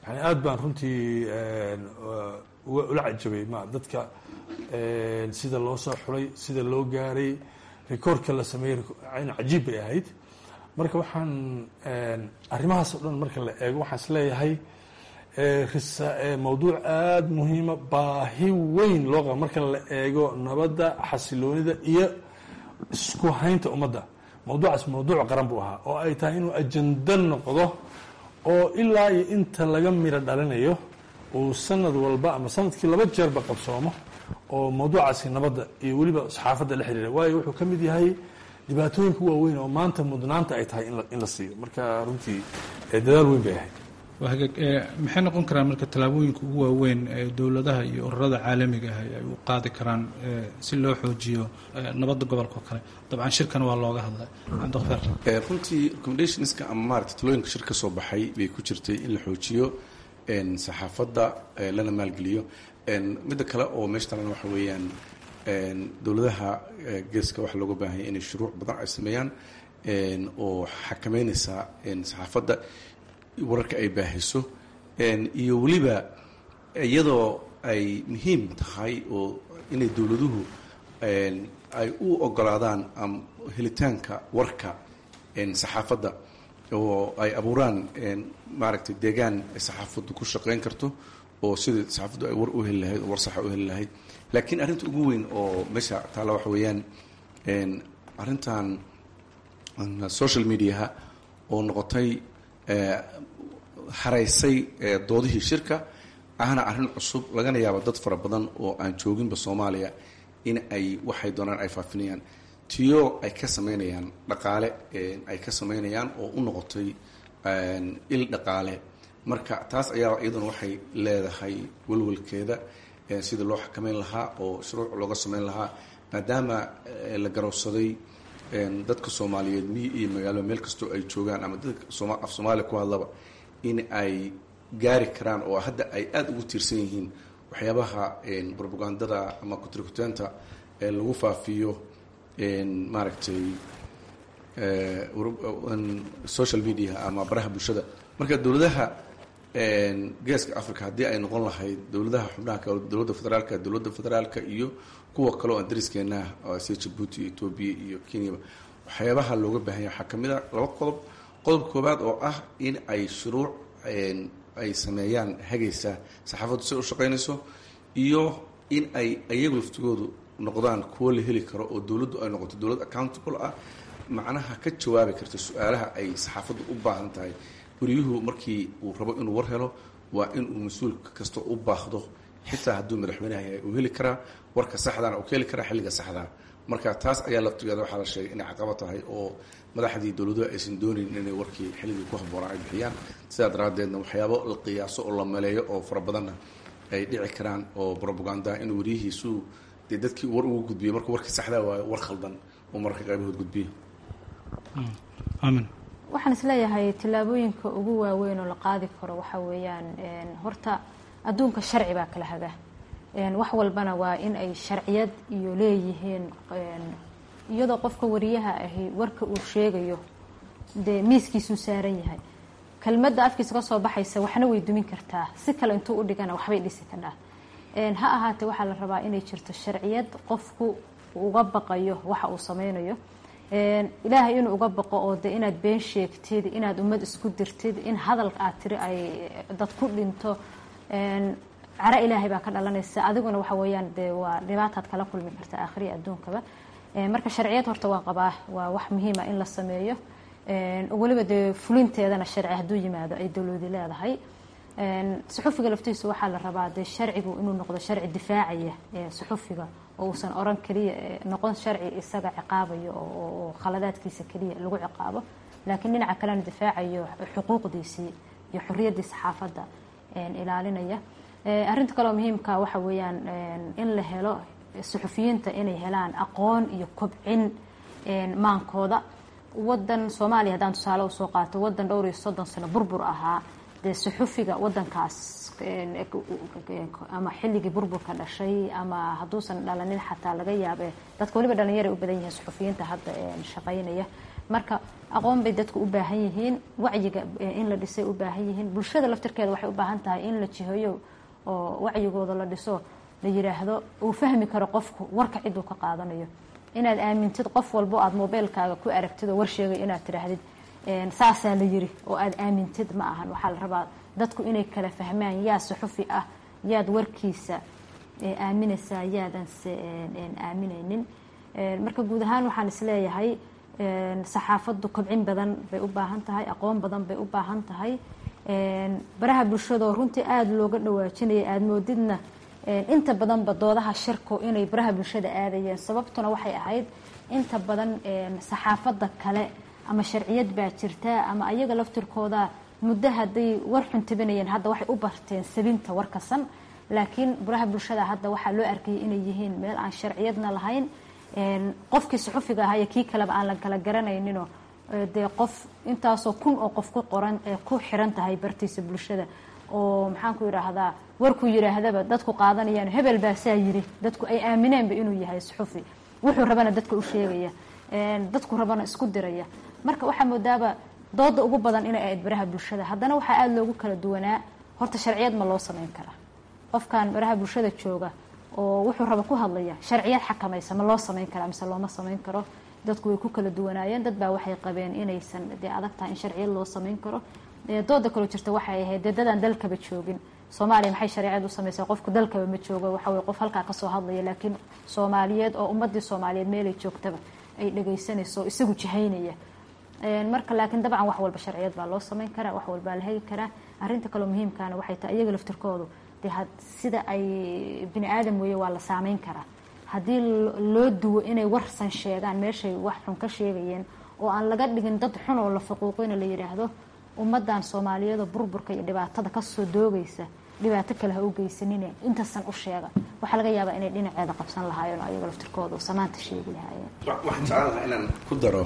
yani aad baan runtii ula cajabay ma dadka sida loo soo xulay sida loo gaaray rikoorka la sameeyey n cajiib bay ahayd marka waxaan arrimahaas o dhan marka la eego waxaan is leeyahay mawduuc aada muhiima baahi weyn loo qaba marka la eego nabadda xasiloonida iyo isku haynta ummadda mawduucaas mawduuc qaran buu ahaa oo ay tahay inuu ajando noqdo oo ilaa iyo inta laga miro dhalinayo uu sanad walba ama sanadkii laba jeerba qabsoomo oo mawduucaasi nabadda iyo weliba saxaafadda la xiriira waayo wuxuu ka mid yahay dhibaatooyinka waaweyn oo maanta mudnaanta ay tahay in la siiyo marka runtii dadaal weyn bay ahayd maxay noqon karaan marka tallaabooyinka ugu waaweyn ee dowladaha iyo ururada caalamiga ah ay u qaadi karaan si loo xoojiyo nabadda gobolka oo kale dabcan shirkan waa looga hadlay cabdiqafaar runtii recommendationska ama maarata talooyinka shir ka soo baxay bay ku jirtay in la xoojiyo saxaafadda lana maalgeliyo midda kale oo meesha talan waxa weeyaan dowladaha geeska waxaa looga baahanya inay shuruuc badan ay sameeyaan oo xakameynaysa saxaafadda wararka ay baahiso iyo weliba iyadoo ay muhiim tahay oo inay dowladuhu ay u ogolaadaan helitaanka warka saxaafadda oo ay abuuraan maaragtay deegaan ay saxaafaddu ku shaqeyn karto oo sidai saxaafaddu ay war u heli lahayd oo war saxa u heli lahayd laakiin arrinta ugu weyn oo meesha taalla waxa weeyaan arrintan social mediaha oo noqotay haraysay doodihii shirka ahna arrin cusub lagana yaabo dad fara badan oo aan jooginba soomaaliya in ay waxay doonaan ay faafinayaan tiyo ay ka sameynayaan dhaqaale ay ka sameynayaan oo u noqotay il dhaqaale marka taas ayaa iyaduna waxay leedahay walwalkeeda sida loo xakameyn lahaa oo shuruuc looga sameyn lahaa maadaama la garowsaday dadka soomaaliyeed miyi iyo magaalo meel kastoo ay joogaan ama dadka af soomaaliya ku hadlaba in ay gaari karaan oo hadda ay aada ugu tiirsan yihiin waxyaabaha robagandada ama kutrikuteenta lagu faafiyo maaragtay social media ama baraha bulshada marka dowladaha geeska africa haddii ay noqon lahayd dowladaha xubnaha kale dowladda federaalka dowladda federaalka iyo kuwa kale oo aan dariskeenaah sida jabuuti iyo etoobiya iyo kenyaba waxyaabaha looga baahanya waxaa kamid a laba qodob qodob koobaad oo ah in ay shuruuc ay sameeyaan hagaysa saxaafaddu si u shaqaynayso iyo in ay iyagu laftigoodu noqdaan kuwo la heli karo oo dowladdu ay noqoto dowlad accountable ah macnaha ka jawaabi karta su-aalaha ay saxaafaddu u baahan tahay wariyuhu markii uu rabo inuu war helo waa inuu mas-uul kasta u baahdo xitaa hadduu madaxweynaha yahay uu heli karaa warka saxdana uu ka heli karaa xilliga saxdaa marka taas ayaa laftigeeda waxaa la sheegay inay caqabo tahay oo madaxdii dowladuhu aysan doonayn inay warkii xilligii ku habboonaa ay bixiyaan sidaa daraaddeedna waxyaabo la qiyaaso oo la maleeyo oo fara badanna ay dhici karaan oo robagandaha inuu wariyihiisu dee dadkii war ugu gudbiyo markuu warkii saxdaa waayo war khaldan oo mararka qaybahood gudbiyo amin waxaan isleeyahay tillaabooyinka ugu waaweyn oo la qaadi karo waxa weeyaan horta adduunka sharci baa kala haga wax walbana waa in ay sharciyad iyo leeyihiin iyadoo qofka wariyaha ahi warka uu sheegayo dee miiskiisuu saaran yahay kelmadda afkiisa ka soo baxaysa waxna way dumin kartaa si kale intuu u dhigana waxbay dhisi kadhaa ha ahaatee waxaa la rabaa inay jirto sharciyad qofku uga baqayo waxa uu sameynayo ilaahay inuu uga baqo oo de inaad been sheegtid inaad ummad isku dirtid in hadalka aad tiri ay dad ku dhinto caro ilaahay baa ka dhalanaysa adiguna waxa weeyaan dee waa dhibaataad kala kulmi karta aakhiriya adduunkaba marka sharciyad horta waa qabaa waa wax muhiima in la sameeyo weliba dee fulinteedana sharci hadduu yimaado ay dowladi leedahay suxufiga laftiisu waxaa la rabaa dee sharcigu inuu noqdo sharci difaacaya suxufiga oo uusan oran keliya noqon sharci isaga ciqaabayo oo khaladaadkiisa keliya lagu ciqaabo laakiin dhinaca kalena difaacayo xuquuqdiisii iyo xorriyaddii saxaafadda ilaalinaya arrinta kaleoo muhiimka waxa weeyaan in la helo suxufiyiinta inay helaan aqoon iyo kobcin maankooda wadan soomaaliya haddaan tusaale usoo qaato wadan dhowr iyo soddon sano burbur ahaa dee suxufiga wadankaas ama xilligii burburka dhashay ama hadduusan dhalanin xataa laga yaabe dadka waliba dhalinyara u badan yihiin suxufiyiinta hadda shaqaynaya marka aqoon bay dadku u baahan yihiin wacyiga in la dhisay u baahan yihiin bulshada laftirkeeda waxay u baahan tahay in la jiheeyo oo wacyigooda la dhiso la yiraahdo uu fahmi karo qofku warka ciduu ka qaadanayo inaad aamintid qof walbo aad mobeylkaaga ku aragtid oo war sheegay inaad tidhaahdid saasaa la yiri oo aad aamintid ma ahan waxaa la rabaa dadku inay kala fahmaan yaa suxufi ah yaad warkiisa aaminaysaa yaadanse aaminaynin marka guud ahaan waxaan isleeyahay saxaafaddu kobcin badan bay u baahan tahay aqoon badan bay u baahan tahay baraha bulshadoo runtii aada looga dhawaajinaya aada moodidna inta badanba doodaha shirku inay baraha bulshada aadayeen sababtuna waxay ahayd inta badan saxaafadda kale ama sharciyad baa jirta ama ayaga laftirkooda muddo hadday war xuntabinayeen hadda waxay u barteen sabinta warkasan laakiin baraha bulshada hadda waxaa loo arkayay inay yihiin meel aan sharciyadna lahayn qofkii suxufiga ahaa iyo kii kaleba aan la kala garanayninoo dee qof intaasoo kun oo qof ku qoran ku xiran tahay bartiisa bulshada oo maxaanku yidhaahdaa warkuu yidhaahdaba dadku qaadanayaan hebel baa saa yiri dadku ay aamineenba inuu yahay suxufi wuxuu rabana dadka u sheegaya dadku rabana isku diraya marka waxaa moodaaba dooda ugu badan inay ahayd baraha bulshada haddana waxaa aada loogu kala duwanaa horta sharciyad ma loo samayn karaa qofkan baraha bulshada jooga oo wuxuu raba ku hadlaya sharciyad xakamaysa ma loo samayn karaa mise looma samayn karo dadku way ku kala duwanaayeen dad baa waxay qabeen inaysan dee adag tahay in sharciyad loo samayn karo dooda kaloo jirta waxay ahayd dee dadaan dalkaba joogin soomaaliya maxay sharciyad u samaysaa qofku dalkaba ma joogo waxa weye qof halkaa kasoo hadlaya laakiin soomaaliyeed oo ummadii soomaaliyeed meelay joogtaba ay dhagaysanayso oo isagu jihaynaya marka laakiin dabcan wax walba sharciyad baa loo samayn karaa wax walbaa la hegi karaa arinta kaloo muhiimkaana waxay tahay iyaga laftirkoodu dee sida ay bini aadam weeye waa la saameyn karaa haddii loo duwo inay warsan sheegaan meeshay wax xun ka sheegayeen oo aan laga dhigin dad xun oo la faquuqina la yidhaahdo ummadan soomaaliyeedoo burburka iyo dhibaatada kasoo doogaysa dhibaato kale ha u geysanine intasan u sheega waxaa laga yaabaa inay dhinaceeda qabsan lahaayeen oo ayaga laftirkooda samaanta sheegi lahaayeen waxaan jeclaan lahaa inaan ku daro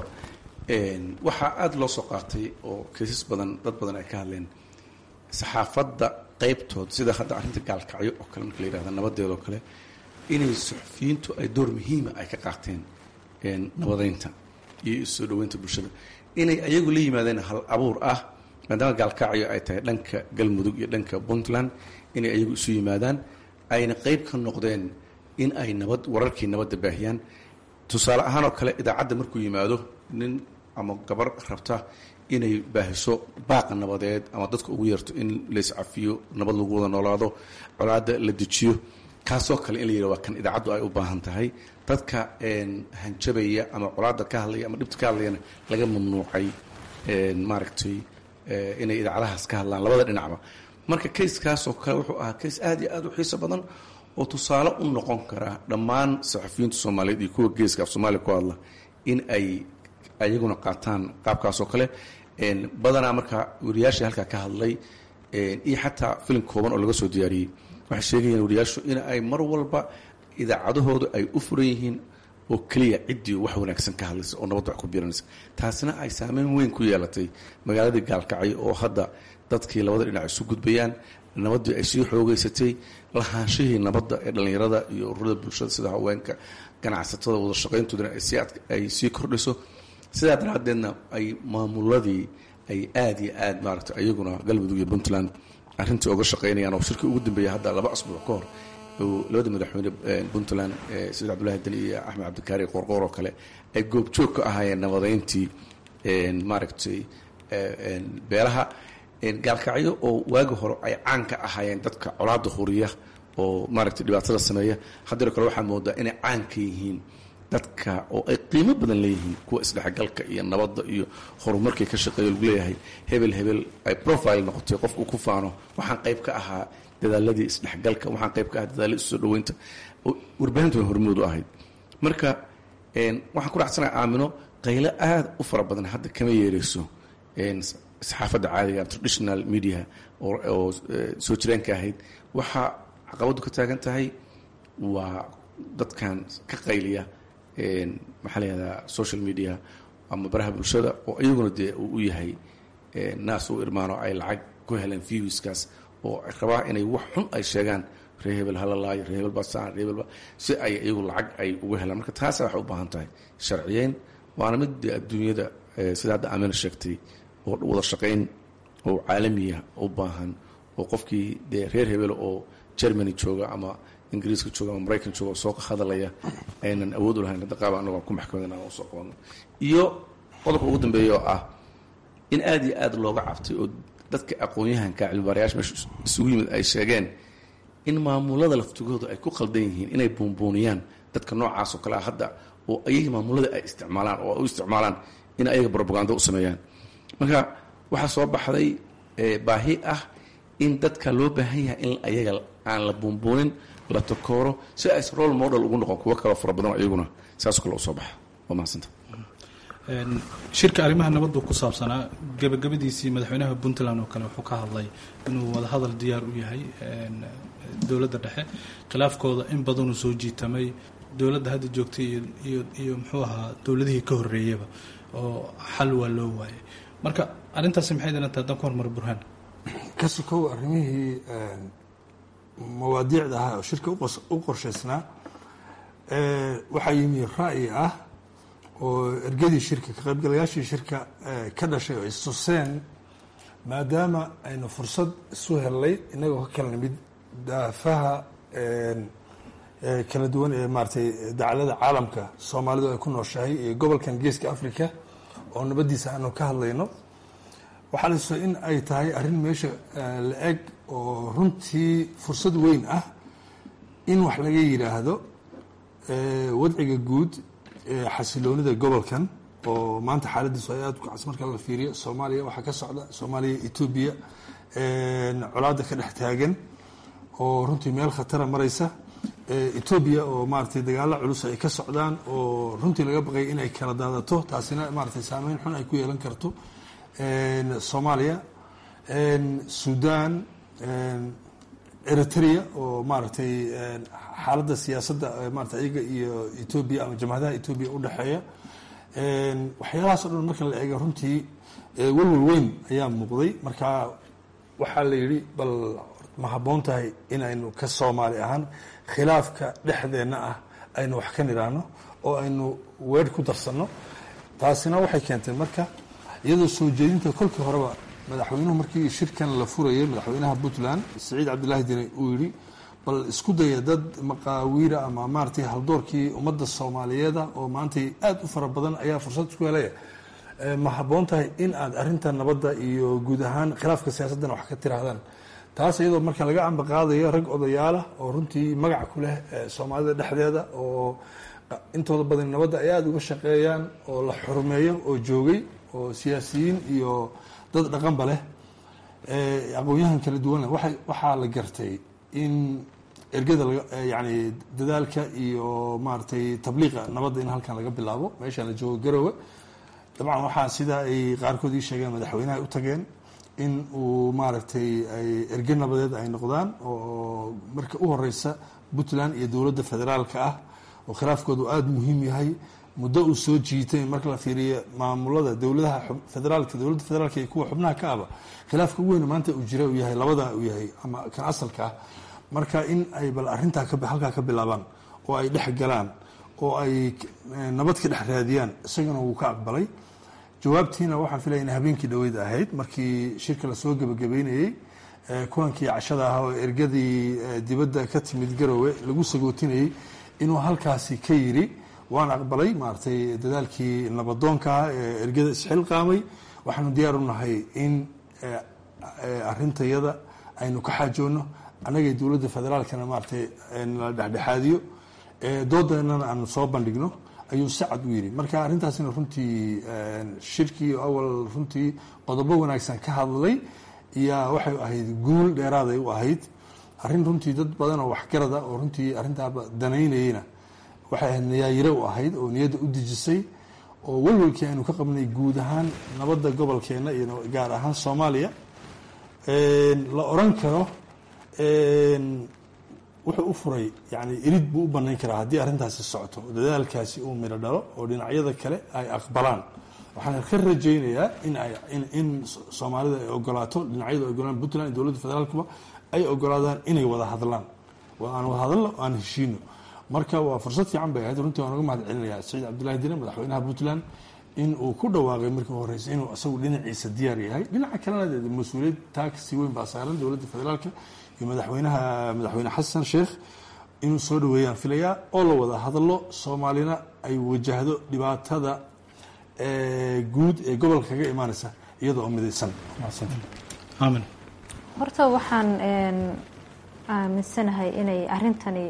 waxaa aada loo soo qaatay oo kaysas badan dad badan ay ka hadleen saxaafadda qaybtood sida hadda arrinta gaalkacyo oo kale marka la yihahda nabadeeda oo kale inay suxufiyiintu ay door muhiima ay ka qaateen nabadeynta iyo soo dhaweynta bulshada inay ayagu la yimaadeen hal abuur ah maadaama gaalkacyo ay tahay dhanka galmudug iyo dhanka puntland inay ayagu isu yimaadaan ayna qeyb ka noqdeen in ay nabad wararkii nabadda baahiyaan tusaale ahaan oo kale idaacadda markuu yimaado nin ama gabar rabta inay baahiso baaqa nabadeed ama dadka ugu yeerto in layscafiyo nabad lagu wada noolaado colaadda la dejiyo kaasoo kale in la yidhah waa kan idaacaddu ay u baahan tahay dadka hanjabaya ama colaadda ka hadlaya ama dhibta ka hadlayana laga mamnuucay maaragtay inay idaacadahaas ka hadlaan labada dhinacba marka kayskaasoo kale wuxuu ahaa kays aada iyo aada u xiiso badan oo tusaale u noqon kara dhammaan saxafiyiinta soomaaliyeed iyo kuwa geeska af soomaaliya ku hadla in ay ayaguna qaataan qaabkaasoo kale badanaa marka wariyaashii halkaa ka hadlay iyo xataa filim kooban oo laga soo diyaariyey waxay sheegayeen wariyaashu in ay mar walba idaacadahoodu ay u furan yihiin oo keliya ciddii wax wanaagsan ka hadlaysa oo nabadda wax ku biiranaysa taasina ay saameyn weyn ku yeelatay magaaladii gaalkacyo oo hadda dadkii labada dhinac isu gudbayaan nabaddii ay sii xoogeysatay lahaanshihii nabadda ee dhallinyarada iyo ururada bulshada sida haweenka ganacsatada wada shaqayntoodana ay sii kordhiso sidaa daraaddeedna ay maamuladii ay aada iyo aad maaragtay ayaguna galmudug iyo puntland arrintii oga shaqaynayaan oo shirkii ugu dambeeya hadda laba asbuuc ka hor labada madaxweyne puntland saciid cabdullahi deni iyo axmed cabdikaari qoorqoor oo kale ay goobjoog ka ahaayeen nabadeyntii maaragtay beelaha gaalkacyo oo waagi hore ay caan ka ahaayeen dadka colaada huriya oo maaragtay dhibaatada sameeya haddiro kale waxaa moodaa inay caan ka yihiin dadka oo ay qiimo badan leeyihiin kuwa isdhexgalka iyo nabadda iyo horumarkii ka shaqeeya lagu leeyahay hebel hebel ay profile noqotay qofku ku faano waxaan qayb ka ahaa dadaaladii isdhexgalka waxaan qayb ka ahaa dadaaladii isoo dhaweynta warbaahintu way hormoodu ahayd marka waxaan ku dhacsanaha aamino qaylo aada u fara badan hadda kama yeereyso saxaafadda caadiga traditional media oo soo jireenka ahayd waxaa caqabaddu ka taagan tahay waa dadkan ka qayliya maxaa la yihahdaa social media ama baraha bulshada oo iyaguna dee uu u yahay naas u irmaano ay lacag ku heleen viewskaas oo rabaa inay wax xun ay sheegaan ree hebel halalaayo ree hebel basaan ree hebel si ay iyagu lacag ay uga helaan marka taasa waxay u baahan tahay sharciyeyn waana mid dee adduunyada sida hadda amina sheegtay oo wada shaqayn oo caalamiya u baahan oo qofkii dee reer hebel oo germany jooga ama ingiriiska jooga ama maraykan jooga oo soo hadalaya aynan awood u lahayn hadda qaaba anagoo ku maxkamadana aan usoo qabanno iyo qodobka ugu dambeeya oo ah in aada iyo aada looga cabtay oo dadka aqoon-yahanka cilmibaarayaasha meesha isugu yimid ay sheegeen in maamulada laftigooda ay ku qaldan yihiin inay buunbuuniyaan dadka noocaas oo kale ah hadda oo ayaga maamulada ay isticmaalaan oo ay u isticmaalaan in ayaga brobagando u sameeyaan marka waxaa soo baxday baahi ah in dadka loo baahan yahay in ayaga aan la buunbuunin la takooro si ays role model ugu noqon kuwo kaloo fara badan oo iyaguna saasoo kale usoo baxa waa mahadsanta shirka arrimaha nabaddu ku saabsanaa gabagabadiisii madaxweynaha puntland oo kale wuxuu ka hadlay inuu wadahadal diyaar u yahay dowladda dhexe khilaafkooda in badanuu soo jiitamay dowladda hadda joogtay iyo iyo muxuu ahaa dowladihii ka horreeyaba oo xal waa loo waayay marka arrintaasi maxay dilantahay haddaan ku hormaro burhaan ka sokow arrimihii mawaadiicda ahaa oo shirka u qorshaysnaa waxaa yimi ra'yi ah oo ergadii shirka ka qaybgalayaashii shirka ka dhashay oo istuseen maadaama aynu fursad isu hellay inagoo ka kala nimid daafaha kala duwan ee maaratay dacalada caalamka soomaalidu ay ku nooshahay iyo gobolkan geeska africa oo nabaddiisa aanu ka hadlayno waxaa la tusaa in ay tahay arrin meesha la eg oo runtii fursad weyn ah in wax laga yidhaahdo wadciga guud xasiloonida gobolkan oo maanta xaaladiisu ay aada ku cas marka la fiiriyo soomaaliya waxaa ka socda soomaaliya etoobiya colaada ka dhex taagan oo runtii meel khatara maraysa etoobiya oo maaratay dagaalo culus ay ka socdaan oo runtii laga baqay inay kala daadato taasina maaratay saameyn xun ay ku yeelan karto soomaaliya sudan eritrea oo maaragtay xaaladda siyaasadda maarata iyaga iyo etoobiya ama jamhadaha etoobiya udhexeeya waxyaalahaas o dhan marka la eego runtii welwel weyn ayaa muuqday marka waxaa la yidhi bal ma habboon tahay in aynu ka soomaali ahaan khilaafka dhexdeenna ah aynu wax ka nidhaahno oo aynu weer ku darsanno taasina waxay keentay marka iyadoo soo jeedinta kolkii horeba madaxweynuhu markii shirkan la furayay madaxweynaha puntland siciid cabdilaahi dine uu yidhi bal isku daya dad maqaawiira ama maaratay haldoorkii ummadda soomaaliyeeda oo maantay aada u fara badan ayaa fursad isku helaya ma habboon tahay in aad arrinta nabadda iyo guud ahaan khilaafka siyaasaddan wax ka tiraahdaan taas iyadoo marka laga amba qaadayo rag odayaalah oo runtii magac ku leh soomaalida dhexdeeda oo intooda badan nabadda ay aada uga shaqeeyaan oo la xurmeeyo oo joogay oo siyaasiyiin iyo dad dhaqanba leh aqoon-yahan kala duwan leh waay waxaa la gartay in ergada yani dadaalka iyo maaratay tabliiqa nabadda in halkan laga bilaabo meeshaan la joogo garowe dabcan waxaa sidaa ay qaarkood ii sheegeen madaxweynaha u tageen in uu maaragtay ay erge nabadeed ay noqdaan oo marka u horeysa puntland iyo dowladda federaalka ah oo khilaafkoodu aada muhiim yahay muddo uu soo jiitay marka la fiiriyo maamulada dowladaha federaalka dowladda federaalka iyo kuwa xubnaha ka aba khilaafka ugu weyn maanta uu jira uu yahay labada uu yahay ama kan asalka ah marka in ay bal arrintaa halkaa ka bilaabaan oo ay dhex galaan oo ay nabad ka dhex raadiyaan isagana wuu ka aqbalay jawaabtiina waxaan filaya in habeenkii dhaweyd ahayd markii shirka lasoo gebagabeynayey kulankii cashada ah oo ergadii dibadda ka timid garowe lagu sagootinayey inuu halkaasi ka yiri waan aqbalay maaratay dadaalkii nabadoonka ah ee ergada isxilqaamay waxaanu diyaar u nahay in arintayada aynu ka xaajoonno annagay dowladda federaalkana maaratay nala dhexdhexaadiyo doodanana aanu soo bandhigno ayuu si cad u yidhi marka arrintaasina runtii shirkii awal runtii qodobo wanaagsan ka hadlay yaa waxay ahayd guul dheeraaday u ahayd arrin runtii dad badan oo waxgarada oo runtii arrintaaba danaynayeyna waxay ahayd niyaayire u ahayd oo niyadda u dejisay oo walwalkii aynu ka qabnay guud ahaan nabadda gobolkeenna iyo gaar ahaan soomaaliya la oran karo wuxuu u furay yani irid buu u banayn karaa haddii arrintaasi socoto dadaalkaasi uu midho dhalo oo dhinacyada kale ay aqbalaan waxaan ka rajaynayaa in ay in soomaalida ay ogolaato dhinacyadu ay ogolaan puntland iyo dowladda federaalkuba ay ogolaadaan inay wada hadlaan aan wada hadalno aan heshiino marka waa fursad fiican bay ahayd runtii waan uga mahad celinaya saciid cabdullahi dine madaxweynaha puntland in uu ku dhawaaqay markii horeysa inuu isagu dhinaciisa diyaar yahay dhinaca kalena de mas-uuliyad taagsi weyn baa saaran dowladda federaalka iyo madaxweynaha madaxweyne xasan sheekh inuu soo dhaweeyaan filayaa oo la wada hadlo soomaalina ay wajahdo dhibaatada guud ee gobolka kaga imaaneysa iyada oo midaysan aamin horta waxaan aaminsanahay inay arrintani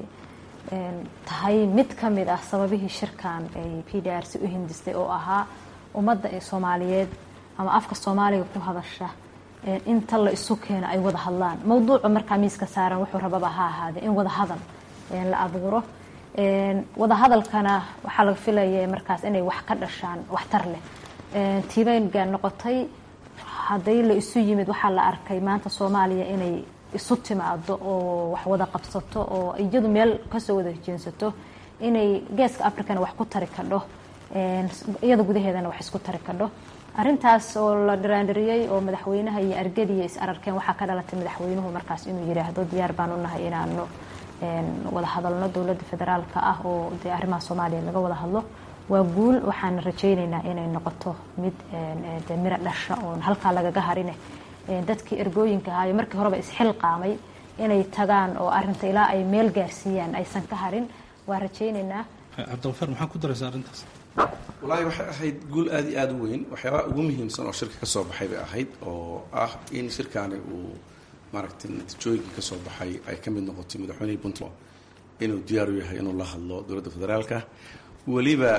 tahay mid ka mid ah sababihii shirkan ay p d r c u hindistay oo ahaa ummadda ee soomaaliyeed ama afka soomaaliga ku hadasha inta la isu keeno ay wada hadlaan mowduuca markaa miiska saaran wuxuu rababa ha ahaadee in wada hadal la abuuro wada hadalkana waxaa laga filaya markaas inay wax ka dhashaan waxtar leh tiibayga noqotay hadday la isu yimid waxaa la arkay maanta soomaaliya inay isu timaado oo wax wada qabsato oo iyadu meel kasoo wada jeensato inay geeska africana wax ku tari kadho iyada gudaheedana wax isku tari kadho arintaas oo la dhiraandhiriyey oo madaxweynaha iyo argadiya is ararkeen waxaa ka dhalatay madaxweynuhu markaas inuu yiraahdo diyaar baan u nahay inaanu wada hadalno dowladda federaalka ah oo dee arrimaha soomaaliya laga wada hadlo waa guul waxaan rajaynaynaa inay noqoto mid de miro dhasha oon halkaa lagaga harine dadkii ergooyinka ahaayo markii horeba isxilqaamay inay tagaan oo arinta ilaa ay meel gaarsiiyaan aysan ka harin waa rajaynaynaa cabdiqafaar maxaa ku daraysa arrintaas wallaahi waxay ahayd guul aada iyo aada u weyn waxyaabaha ugu muhiimsan oo shirka ka soo baxay bay ahayd oo ah in shirkaani uu maaragtay natiijooyinkii ka soo baxay ay ka mid noqotay madaxweynihii puntland inuu diyaar u yahay inuu la hadlo dowladda federaalka weliba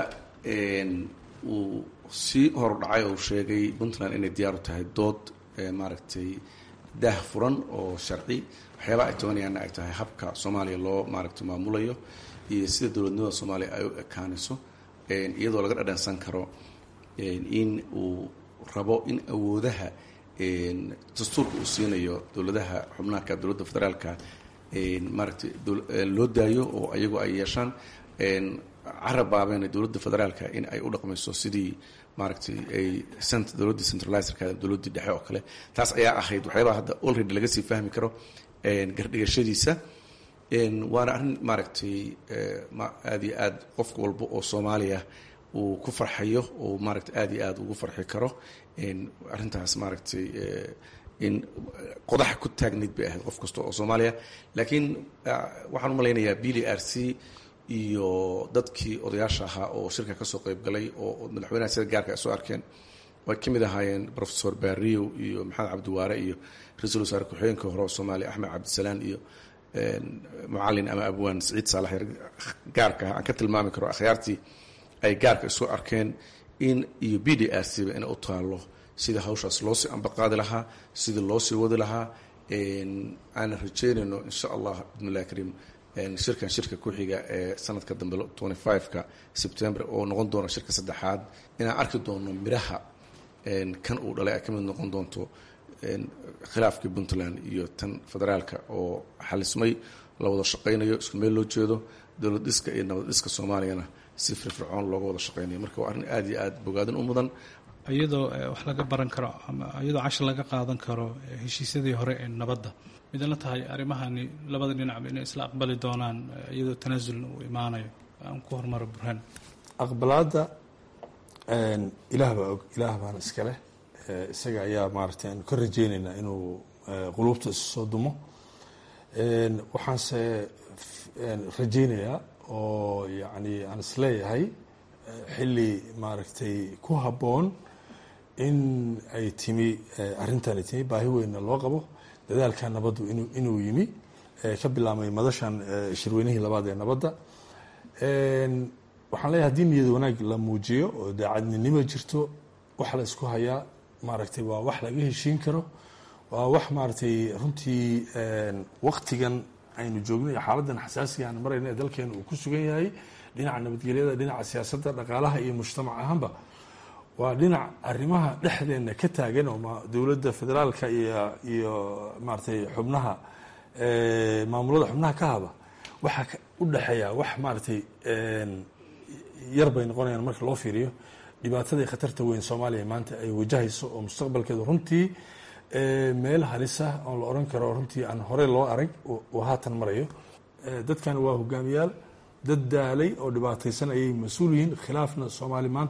uu sii horudhacay oo sheegay puntland inay diyaar u tahay dood maaragtay daah furan oo sharci waxyaabaha ay tobanayaanna ay tahay habka soomaaliya loo maaragtay maamulayo iyo sida dowladnimada soomaaliya ay u ekaanayso iyadoo laga dhadhansan karo in uu rabo in awoodaha dastuurka uu siinayo dowladaha xubnaanka dowladda federaalka maaragtay loo daayo oo ayagu ay yeeshaan carab baabeen dowladda federaalka in ay u dhaqmayso sidii maaragtay ay dowladdii centralizerka dowladdii dhexe oo kale taas ayaa ahayd waxyaabaha hadda already laga sii fahmi karo gardhigashadiisa waana arrin maaragtay aada iyo aad qof walba oo soomaaliya uu ku farxayo oo maaragtay aada iyo aada ugu farxi karo arrintaas maaragtay in qodaxa ku taagnayd bay ahayd qof kasta oo soomaaliya laakiin waxaan u malaynayaa b d r c iyo dadkii odayaasha ahaa oo shirka kasoo qeyb galay oo madaxweynaha sida gaarka ay soo arkeen ay ka mid ahaayeen professor barrio iyo maxamed cabdiwaare iyo ra-iisul wasaare ku-xigeenka hore oo soomaaliya axmed cabdisalaan iyo mucalin ama abwaan saciid saalax gaarka ah aan ka tilmaami karo akhyaartii ay gaarka isu arkeen in iyo b d r c ba inay u taalo sida hawshaas loo sii ambaqaadi lahaa sidii loo sii wadi lahaa aanan rajeynayno insha allah bidnillahi kariim shirkan shirka ku xiga ee sanadka dambe ka sebtember oo noqon doona shirka saddexaad inaan arki doono miraha kan uu dhalay ay ka mid noqon doonto khilaafkii puntland iyo tan federaalka oo xalismay la wada shaqaynayo isku meel loo jeedo dowlad dhiska iyo nabad dhiska soomaaliyana si firfircoon looga wada shaqaynayo marka waa arrin aada iyo aada bogaadin u mudan iyadoo wax laga baran karo ama iyadoo cashar laga qaadan karo heshiisyadii hore ee nabadda midna tahay arrimahani labada dhinacba inay isla aqbali doonaan iyadoo tanaasulna uu imaanayo aan ku hormaro burhaan aqbalaadda ilaah baa og ilaah baana iskaleh isaga ayaa maaragtay aanu ka rajeyneynaa inuu quluubta isu soo dumo waxaanse rajeynayaa oo yacni aan isleeyahay xilli maaragtay ku habboon in ay timi arrintani timi baahi weynna loo qabo dadaalka nabaddu inu inuu yimi ka bilaabmay madashan shirweynihii labaad ee nabadda waxaan leeyahay haddii niyad wanaag la muujiyo oo daacadninimo jirto wax la isku hayaa maaragtay waa wax laga heshiin karo waa wax maaragtay runtii waktigan aynu joogno iyo xaaladan xasaasiga aan marayna ee dalkeena uu ku sugan yahay dhinaca nabadgelyada dhinaca siyaasadda dhaqaalaha iyo mujtamac ahaanba waa dhinac arrimaha dhexdeena ka taagan oo dowladda federaalka iyo iyo maaragtay xubnaha maamulada xubnaha ka haba waxaa u dhexeeya wax maaragtay yar bay noqonayaan marka loo fiiriyo dhibaatadii khatarta weyn soomaaliya maanta ay wajahayso oo mustaqbalkeedu runtii meel halisa oon la oran karo runtii aan horey loo arag oo haatan marayo dadkan waa hogaamiyaal dad daalay oo dhibaataysan ayay mas-uul yihiin khilaafna soomaali maanta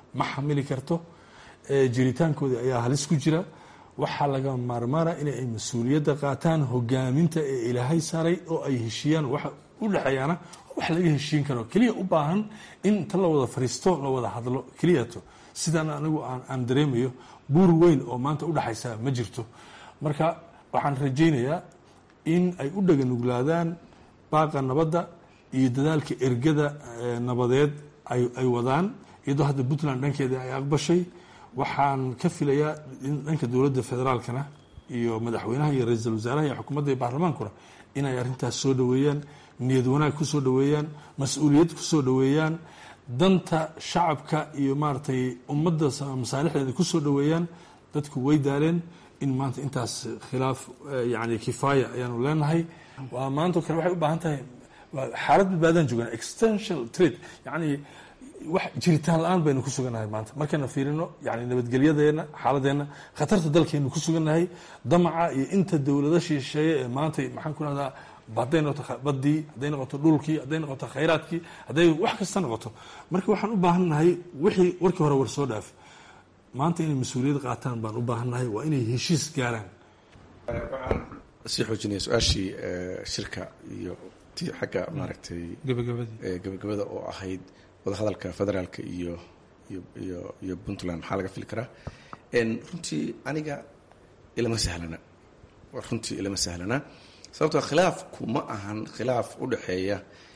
ma xamili karto jiritaankooda ayaa halis ku jira waxaa laga maarmaana in ay mas-uuliyadda qaataan hogaaminta ee ilaahay saaray oo ay heshiiyaan waxa u dhexeeyaana wax laga heshiin karo keliya u baahan in inta la wada fariisto la wada hadlo keliyato sidaan anigu aan dareemayo buur weyn oo maanta udhexaysa ma jirto marka waxaan rajaynayaa in ay u dhaganuglaadaan baaqa nabadda iyo dadaalka ergada nabadeed ay wadaan iyadoo hadda puntland dhankeeda ay aqbashay waxaan ka filayaa in dhanka dowladda federaalkana iyo madaxweynaha iyo ra-iisul wasaaraha iyo xukuumadda iyo baarlamaankuna inay arrintaas soo dhoweeyaan niyad wanaag ku soo dhoweeyaan mas-uuliyad ku soo dhoweeyaan danta shacabka iyo maaragtay ummadda masaalixdeeda ku soo dhoweeyaan dadku way daaleen in maanta intaas khilaaf yani kifaaya ayaanu leenahay waa maanto kale waxay u baahan tahay xaalad badbaadaan joogaan extentional trade yani wax jiritaan la-aan baynu ku sugannahay maanta markayna fiirino yani nabadgelyadeena xaaladeenna khatarta dalkaynu ku sugannahay damaca iyo inta dowlada shisheeye ee maanta maxaan ku rahdaa hadday noqoto badii hadday noqoto dhulkii hadday noqoto khayraadkii hadday wax kasta noqoto marka waxaan u baahannahay wixii warkii hore war soo dhaaf maanta inay mas-uuliyad qaataan baan u baahannahay waa inay heshiis gaaraan waxaan sii xoojinaya su-aashii shirka iyo tii xagga maaragtay gabagabada oo ahayd wadahadalka federaalka iyo iyo iyo puntland maxaa laga fili karaa runtii aniga ilama sahlana runtii ilama sahlana sababtoo khilaafku ma ahan khilaaf u dhexeeya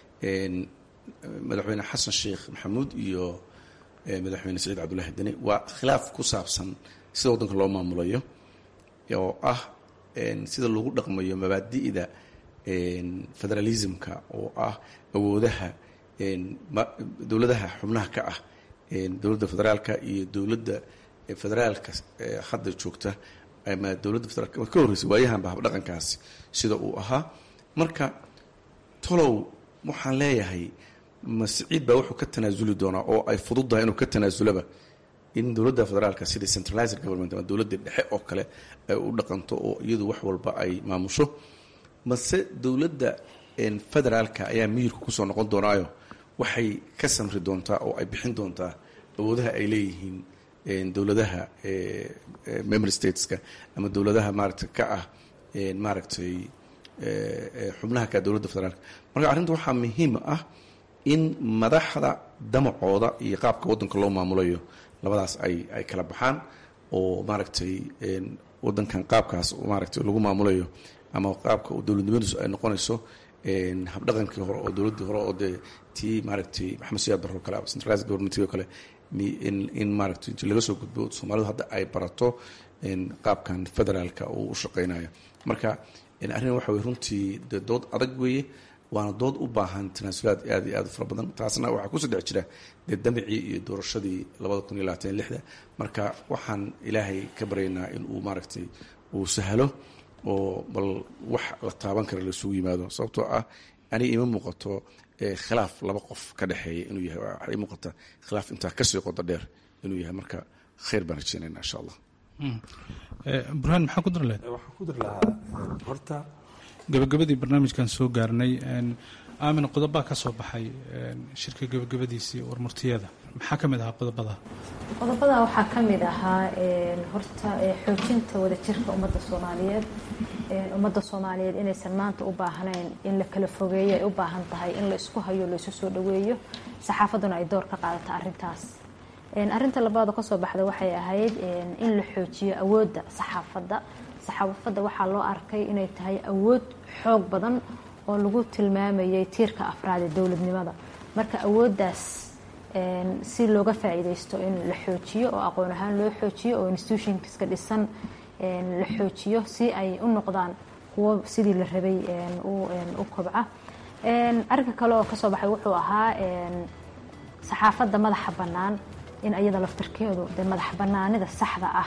madaxweyne xasan sheekh maxamuud iyo madaxweyne saciid cabdullahi deni waa khilaaf ku saabsan sida waddanka loo maamulayo oo ah sida lagu dhaqmayo mabaadi'da federalismka oo ah awoodaha dowladaha xubnaha ka ah dowladda federaalka iyo dowladda federaalka hadda joogta ama dowladda federaalk ka horreysay waayahanba habdhaqankaasi sida uu ahaa marka tolow waxaan leeyahay ma siciid baa wuxuu ka tanaasuli doonaa oo ay fududdahay inuu ka tanaasulaba in dowladda federaalka sidii centralized government ama dowladda dhexe oo kale ay u dhaqanto oo iyadu wax walba ay maamusho mase dowladda federaalka ayaa miyirka kusoo noqon doonaayo waxay ka samri doontaa oo ay bixin doontaa awoodaha ay leeyihiin dowladaha member stateska ama dowladaha maaragtay ka ah maaragtay xubnaha ka dowladda federaalka marka arrinta waxaa muhiim ah in madaxda damacooda iyo qaabka waddanka loo maamulayo labadaas ay ay kala baxaan oo maaragtay waddankan qaabkaas maaragtay lagu maamulayo ama qaabka dowladnimadiisu ay noqonayso habdhaqankii hore oo dowladdii hore oo dee tii maaragtay maxamed siyaad barro kale ama centralized government oo kale in in maaragtay inti laga soo gudbo soomaalidu hadda ay barato qaabkan federaalka uu u shaqeynayo marka arrin waxa weye runtii dee dood adag weeye waana dood u baahan tanaasulaad aad iyo aad u fara badan taasna waxaa kusoo dhex jira dee damicii iyo doorashadii labada kun iyo labaatan lixda marka waxaan ilaahay ka baryaynaa in uu maaragtay uu sahlo oo bal wax la taaban kara laisugu yimaado sababtoo ah aniga ima muuqato khilaaf laba qof ka dhexeeya inuu yahay waxaa ii muuqata khilaaf intaa kasii qodo dheer inuu yahay marka khayr baan rajeynayna insha allah burhaan maxaa ku dar lahayd waxaan ku dar lahaa horta gabagabadii barnaamijkan soo gaarnay aamin qodobaa ka soo baxay shirka gabagabadiisii warmurtiyada maxaa ka mid ahaa qodobada qodobada waxaa ka mid ahaa horta xoojinta wadajirka ummadda soomaaliyeed ummadda soomaaliyeed inaysan maanta u baahnayn in la kala fogeeyo ay u baahan tahay in la isku hayo la isu soo dhaweeyo saxaafadduna ay door ka qaadato arrintaas arrinta labaad oo kasoo baxda waxay ahayd in la xoojiyo awoodda saxaafadda saxaafadda waxaa loo arkay inay tahay awood xoog badan oo lagu tilmaamayay tiirka afraad ee dowladnimada marka awooddaas si looga faa'iidaysto in la xoojiyo oo aqoon ahaan loo xoojiyo oo institutionska dhisan la xoojiyo si ay u noqdaan kuwo sidii la rabay u kobca arrinka kale oo kasoo baxay wuxuu ahaa saxaafadda madaxa bannaan in ayada laftarkeedu dee madax bannaanida saxda ah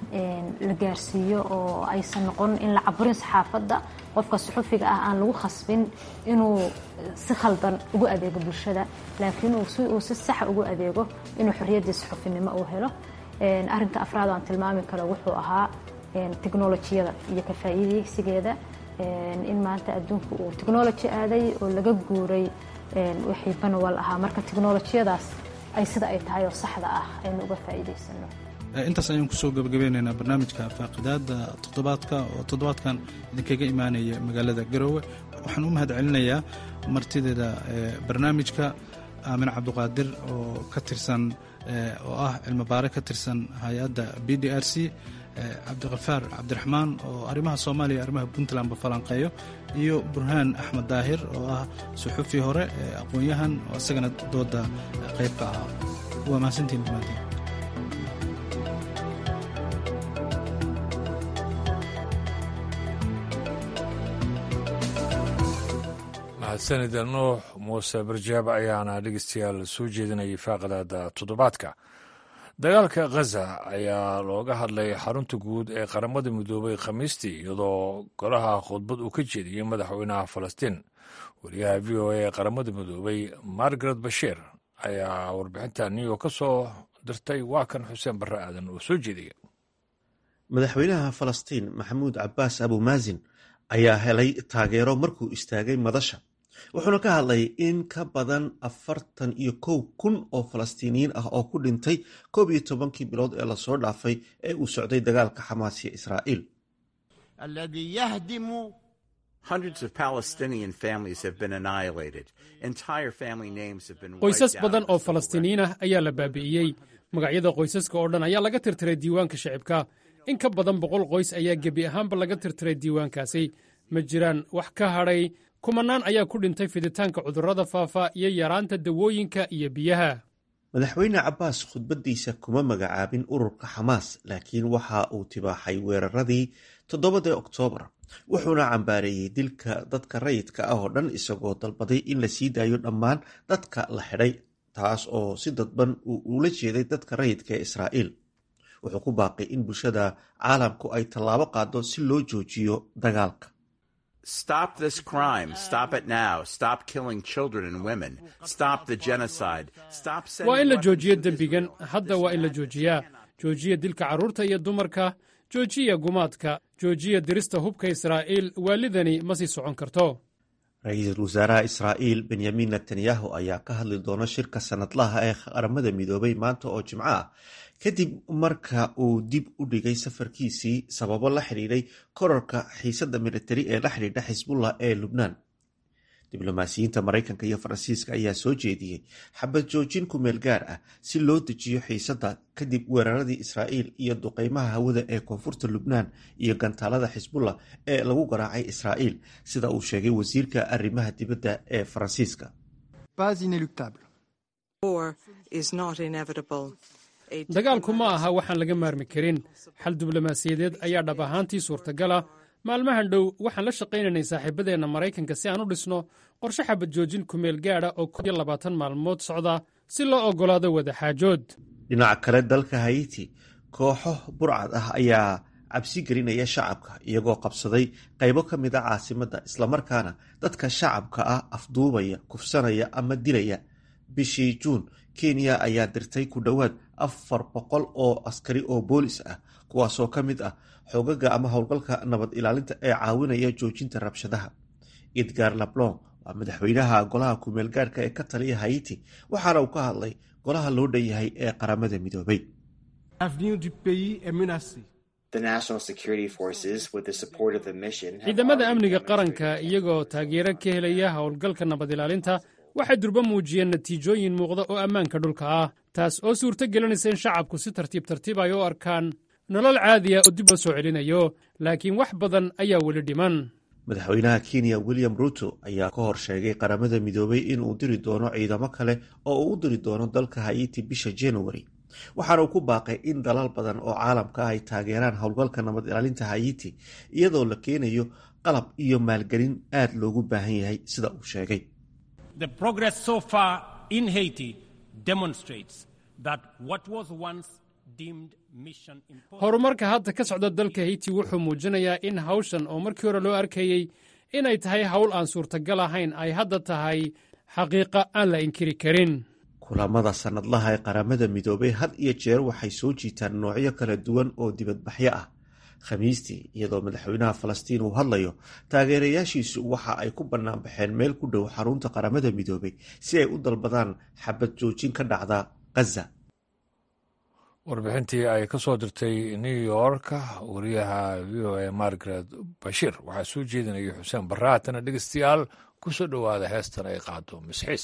la gaarsiiyo oo aysan noqon in la caburin saxaafadda qofka suxufiga ah aan lagu khasbin inuu si khaldan ugu adeego bulshada laakiin uu si saxa ugu adeego inuu xorriyaddii suxufinimo uu helo arrinka afraad aan tilmaami karo wuxuu ahaa technolojiyada iyo ka faa'iidaysigeeda in maanta adduunku uu technology aaday oo laga guuray wixii banawal ahaa marka technolojiyadaas ay sida ay tahay oo saxda ah aynu uga faa'iidaysano intaas ayaan kusoo gabagabeynaynaa barnaamijka faaqidaada toddobaadka oo toddobaadkan idinkaga imaanaya magaalada garoowe waxaan u mahad celinayaa martideeda barnaamijka aamin cabduqaadir oo ka tirsan oo ah cilmibaare ka tirsan hay-adda b d r c cabdikafaar cabdiraxmaan oo arrimaha soomaaliya arrimaha puntlandba falanqeeyo iyo burhaan axmed daahir oo ah suxufi hore aqoon-yahan oo isagana dooda qayb ka ahaa waa mahadsantiin dhammaantiin mahadsanida nuux muuse barjaab ayaana dhegeystayaal soo jeedinayay faaqadaada toddobaadka dagaalka khaza ayaa looga hadlay xarunta guud ee qaramada midoobay khamiistii iyadoo golaha khudbad uu ka jeediyey madaxweynaha falastiin wariyaha v o a ee qaramada midoobay margaret bashiir ayaa warbixinta new york ka soo dirtay waa kan xuseen barre aadan oo soo jeediya madaxweynaha falastiin maxamuud cabaas abumaasin ayaa helay taageero markuu istaagay madasha wuxuuna ka hadlay in ka badan afartan iyo kow kun oo falastiiniyiin ah oo ku dhintay koob iyo tobankii bilood ee lasoo dhaafay ee uu socday dagaalka xamaas iyo israa'iil qoysas badan oo falastiiniyiin ah ayaa la baabi'iyey magacyada qoysaska oo dhan ayaa laga tirtiray diiwaanka shicibka in ka badan boqol qoys ayaa gebi ahaanba laga tirtiray diiwaankaasi ma jiraan wax ka hadhay kumanaan ayaa ku dhintay fiditaanka cudurrada faafa iyo yaraanta dawooyinka iyo biyaha madaxweyne cabbaas khudbaddiisa kuma magacaabin ururka xamaas laakiin waxa uu tibaaxay weeraradii toddobadii oktoobar wuxuuna cambaareeyey dilka dadka rayidka ah oo dhan isagoo dalbaday in la sii daayo dhammaan dadka la xidhay taas oo si dadban uu ula jeeday dadka rayidka ee israa'iil wuxuu ku baaqay in bulshada caalamku ay tallaabo qaado si loo joojiyo dagaalka Stop this crime. Stop it now. Stop killing children and women. Stop the genocide. Stop waa in la joojiyo dembigan hadda waa in la joojiyaa joojiya dilka carruurta iyo dumarka joojiya gumaadka joojiya dirista hubka israa'iil waalidani ma sii socon karto ra-iisul wasaaraha israa'iil benyamin netanyahu ayaa ka hadli doona shirka sanadlaha ee qaramada midoobay maanta oo jimco ah kadib marka uu dib u dhigay safarkiisii sababo la xidhiidhay korarka xiisadda militari ee la xidhiidha xisbullah ee lubnaan diblomaasiyiinta maraykanka iyo faransiiska ayaa soo jeediyey xabad joojin ku meel gaar ah si loo dejiyo xiisadda kadib weeraradii israa'iil iyo duqeymaha hawada ee koonfurta lubnaan iyo gantaalada xisbullah ee lagu garaacay israa'iil sida uu sheegay wasiirka arrimaha dibadda ee faransiiska dagaalku ma aha waxaan laga maarmi karin xal diblomaasiyadeed ayaa dhab ahaantii suurtagala maalmahan dhow waxaan la shaqaynaynay saaxiibadeenna maraykanka si aan u dhisno qorshe xabad joojin kumeel gaadha oo koob iyo labaatan maalmood socda si loo oggolaado wadaxaajood dhinaca kale dalka hayiti kooxo burcad ah ayaa cabsi gelinaya shacabka iyagoo qabsaday qaybo ka mid a caasimadda islamarkaana dadka shacabka ah afduubaya kufsanaya ama dilaya bishii juun kenya ayaa dirtay ku dhowaad afar boqol oo askari oo boolis ah kuwaasoo ka mid ah xoogaga ama howlgalka nabad ilaalinta ee caawinaya joojinta rabshadaha edgar lablon waa madaxweynaha golaha kumeel gaarhka ee ka taliya hayiti waxaana uu ka hadlay golaha loo dhan yahay ee qaramada midoobay ciidamada amniga qaranka iyagoo taageero ka helaya howlgalka nabad ilaalinta waxay durbo muujiyeen natiijooyin muuqda oo ammaanka dhulka ah taas oo suurto gelinaysa in shacabku si tartiib tartiib ay u arkaan nolol caadiya oo dib loo soo celinayo laakiin wax badan ayaa weli dhiman madaxweynaha kenya william ruto ayaa ka hor sheegay qaramada midoobay inuu diri doono ciidamo kale oo uu u diri doono dalka hayiti bisha januari waxaana uu ku baaqay in dalal badan oo caalamka ah ay taageeraan howlgalka nabad ilaalinta hayiti iyadoo la keenayo qalab iyo maalgelin aad loogu baahan yahay sida uu sheegay horumarka hadda ka socda dalka haiti wuxuu muujinayaa in hawshan oo markii hore loo arkayey inay tahay hawl aan suurtagal ahayn ay hadda tahay xaqiiqa aan la inkiri karin kulamada sannadlaha ee qaramada midoobay had iyo jeer waxay soo jiitaan noocyo kala duwan oo dibadbaxyo ah khamiistii iyadoo madaxweynaha falastiin uu hadlayo taageerayaashiisu waxa ay ku bannaan baxeen meel ku dhow xarunta qaramada midoobay si ay u dalbadaan xabad joojin ka dhacda ghaza warbixintii ay ka soo dirtay new york wariyaha v o a margaret bashir waxaa soo jeedinaya xuseen baraatana dhegeystayaal ku soo dhowaada heestan ay qaado misxiis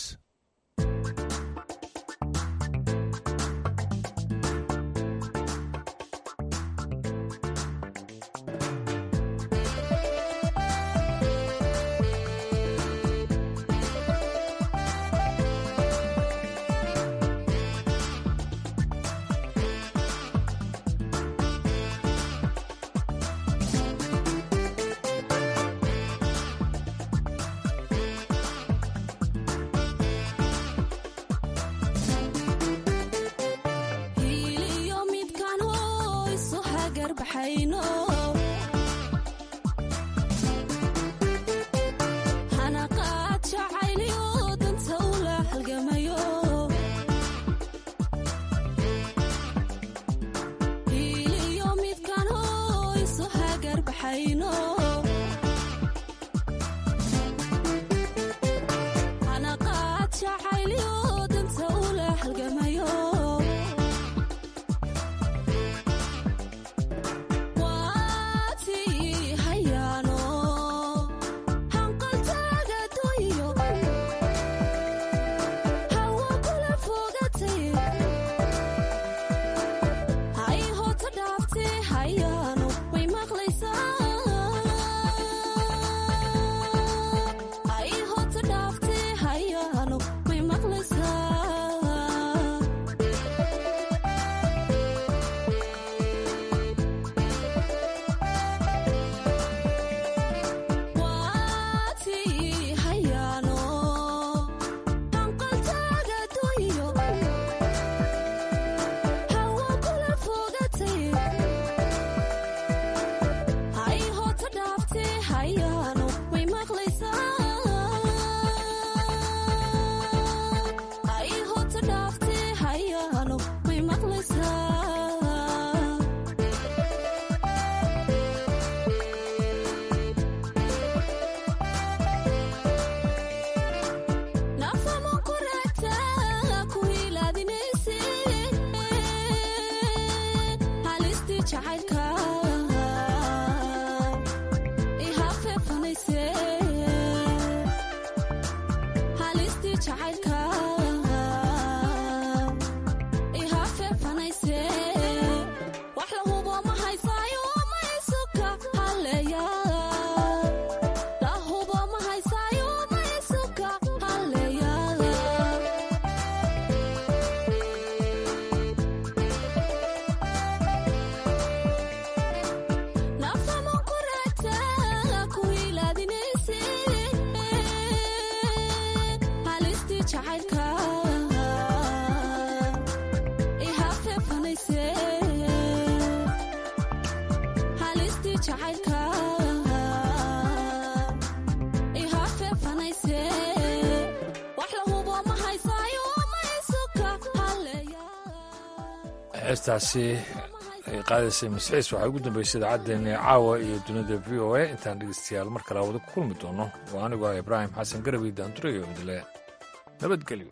heestaasi ay qaadaysay masxiis waxaa ugu dambeysay idaacaddeena caawa iyo dunida v o a intaan dhegeystayaal mar kale wada ku kulmi doono waa anigoo ah ibraahim xasan garabi daandureyo idile nabadgelyo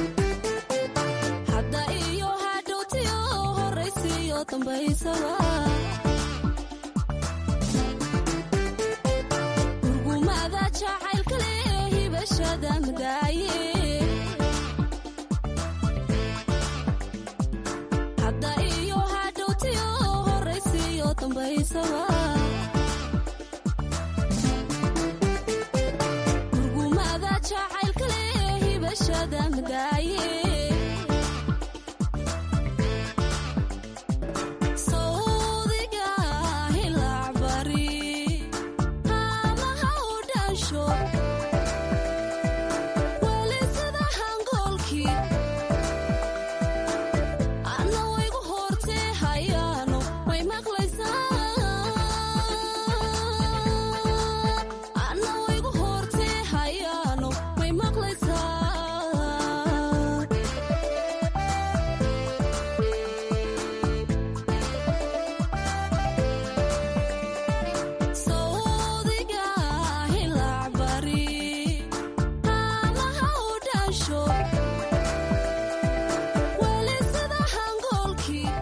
dambaysawa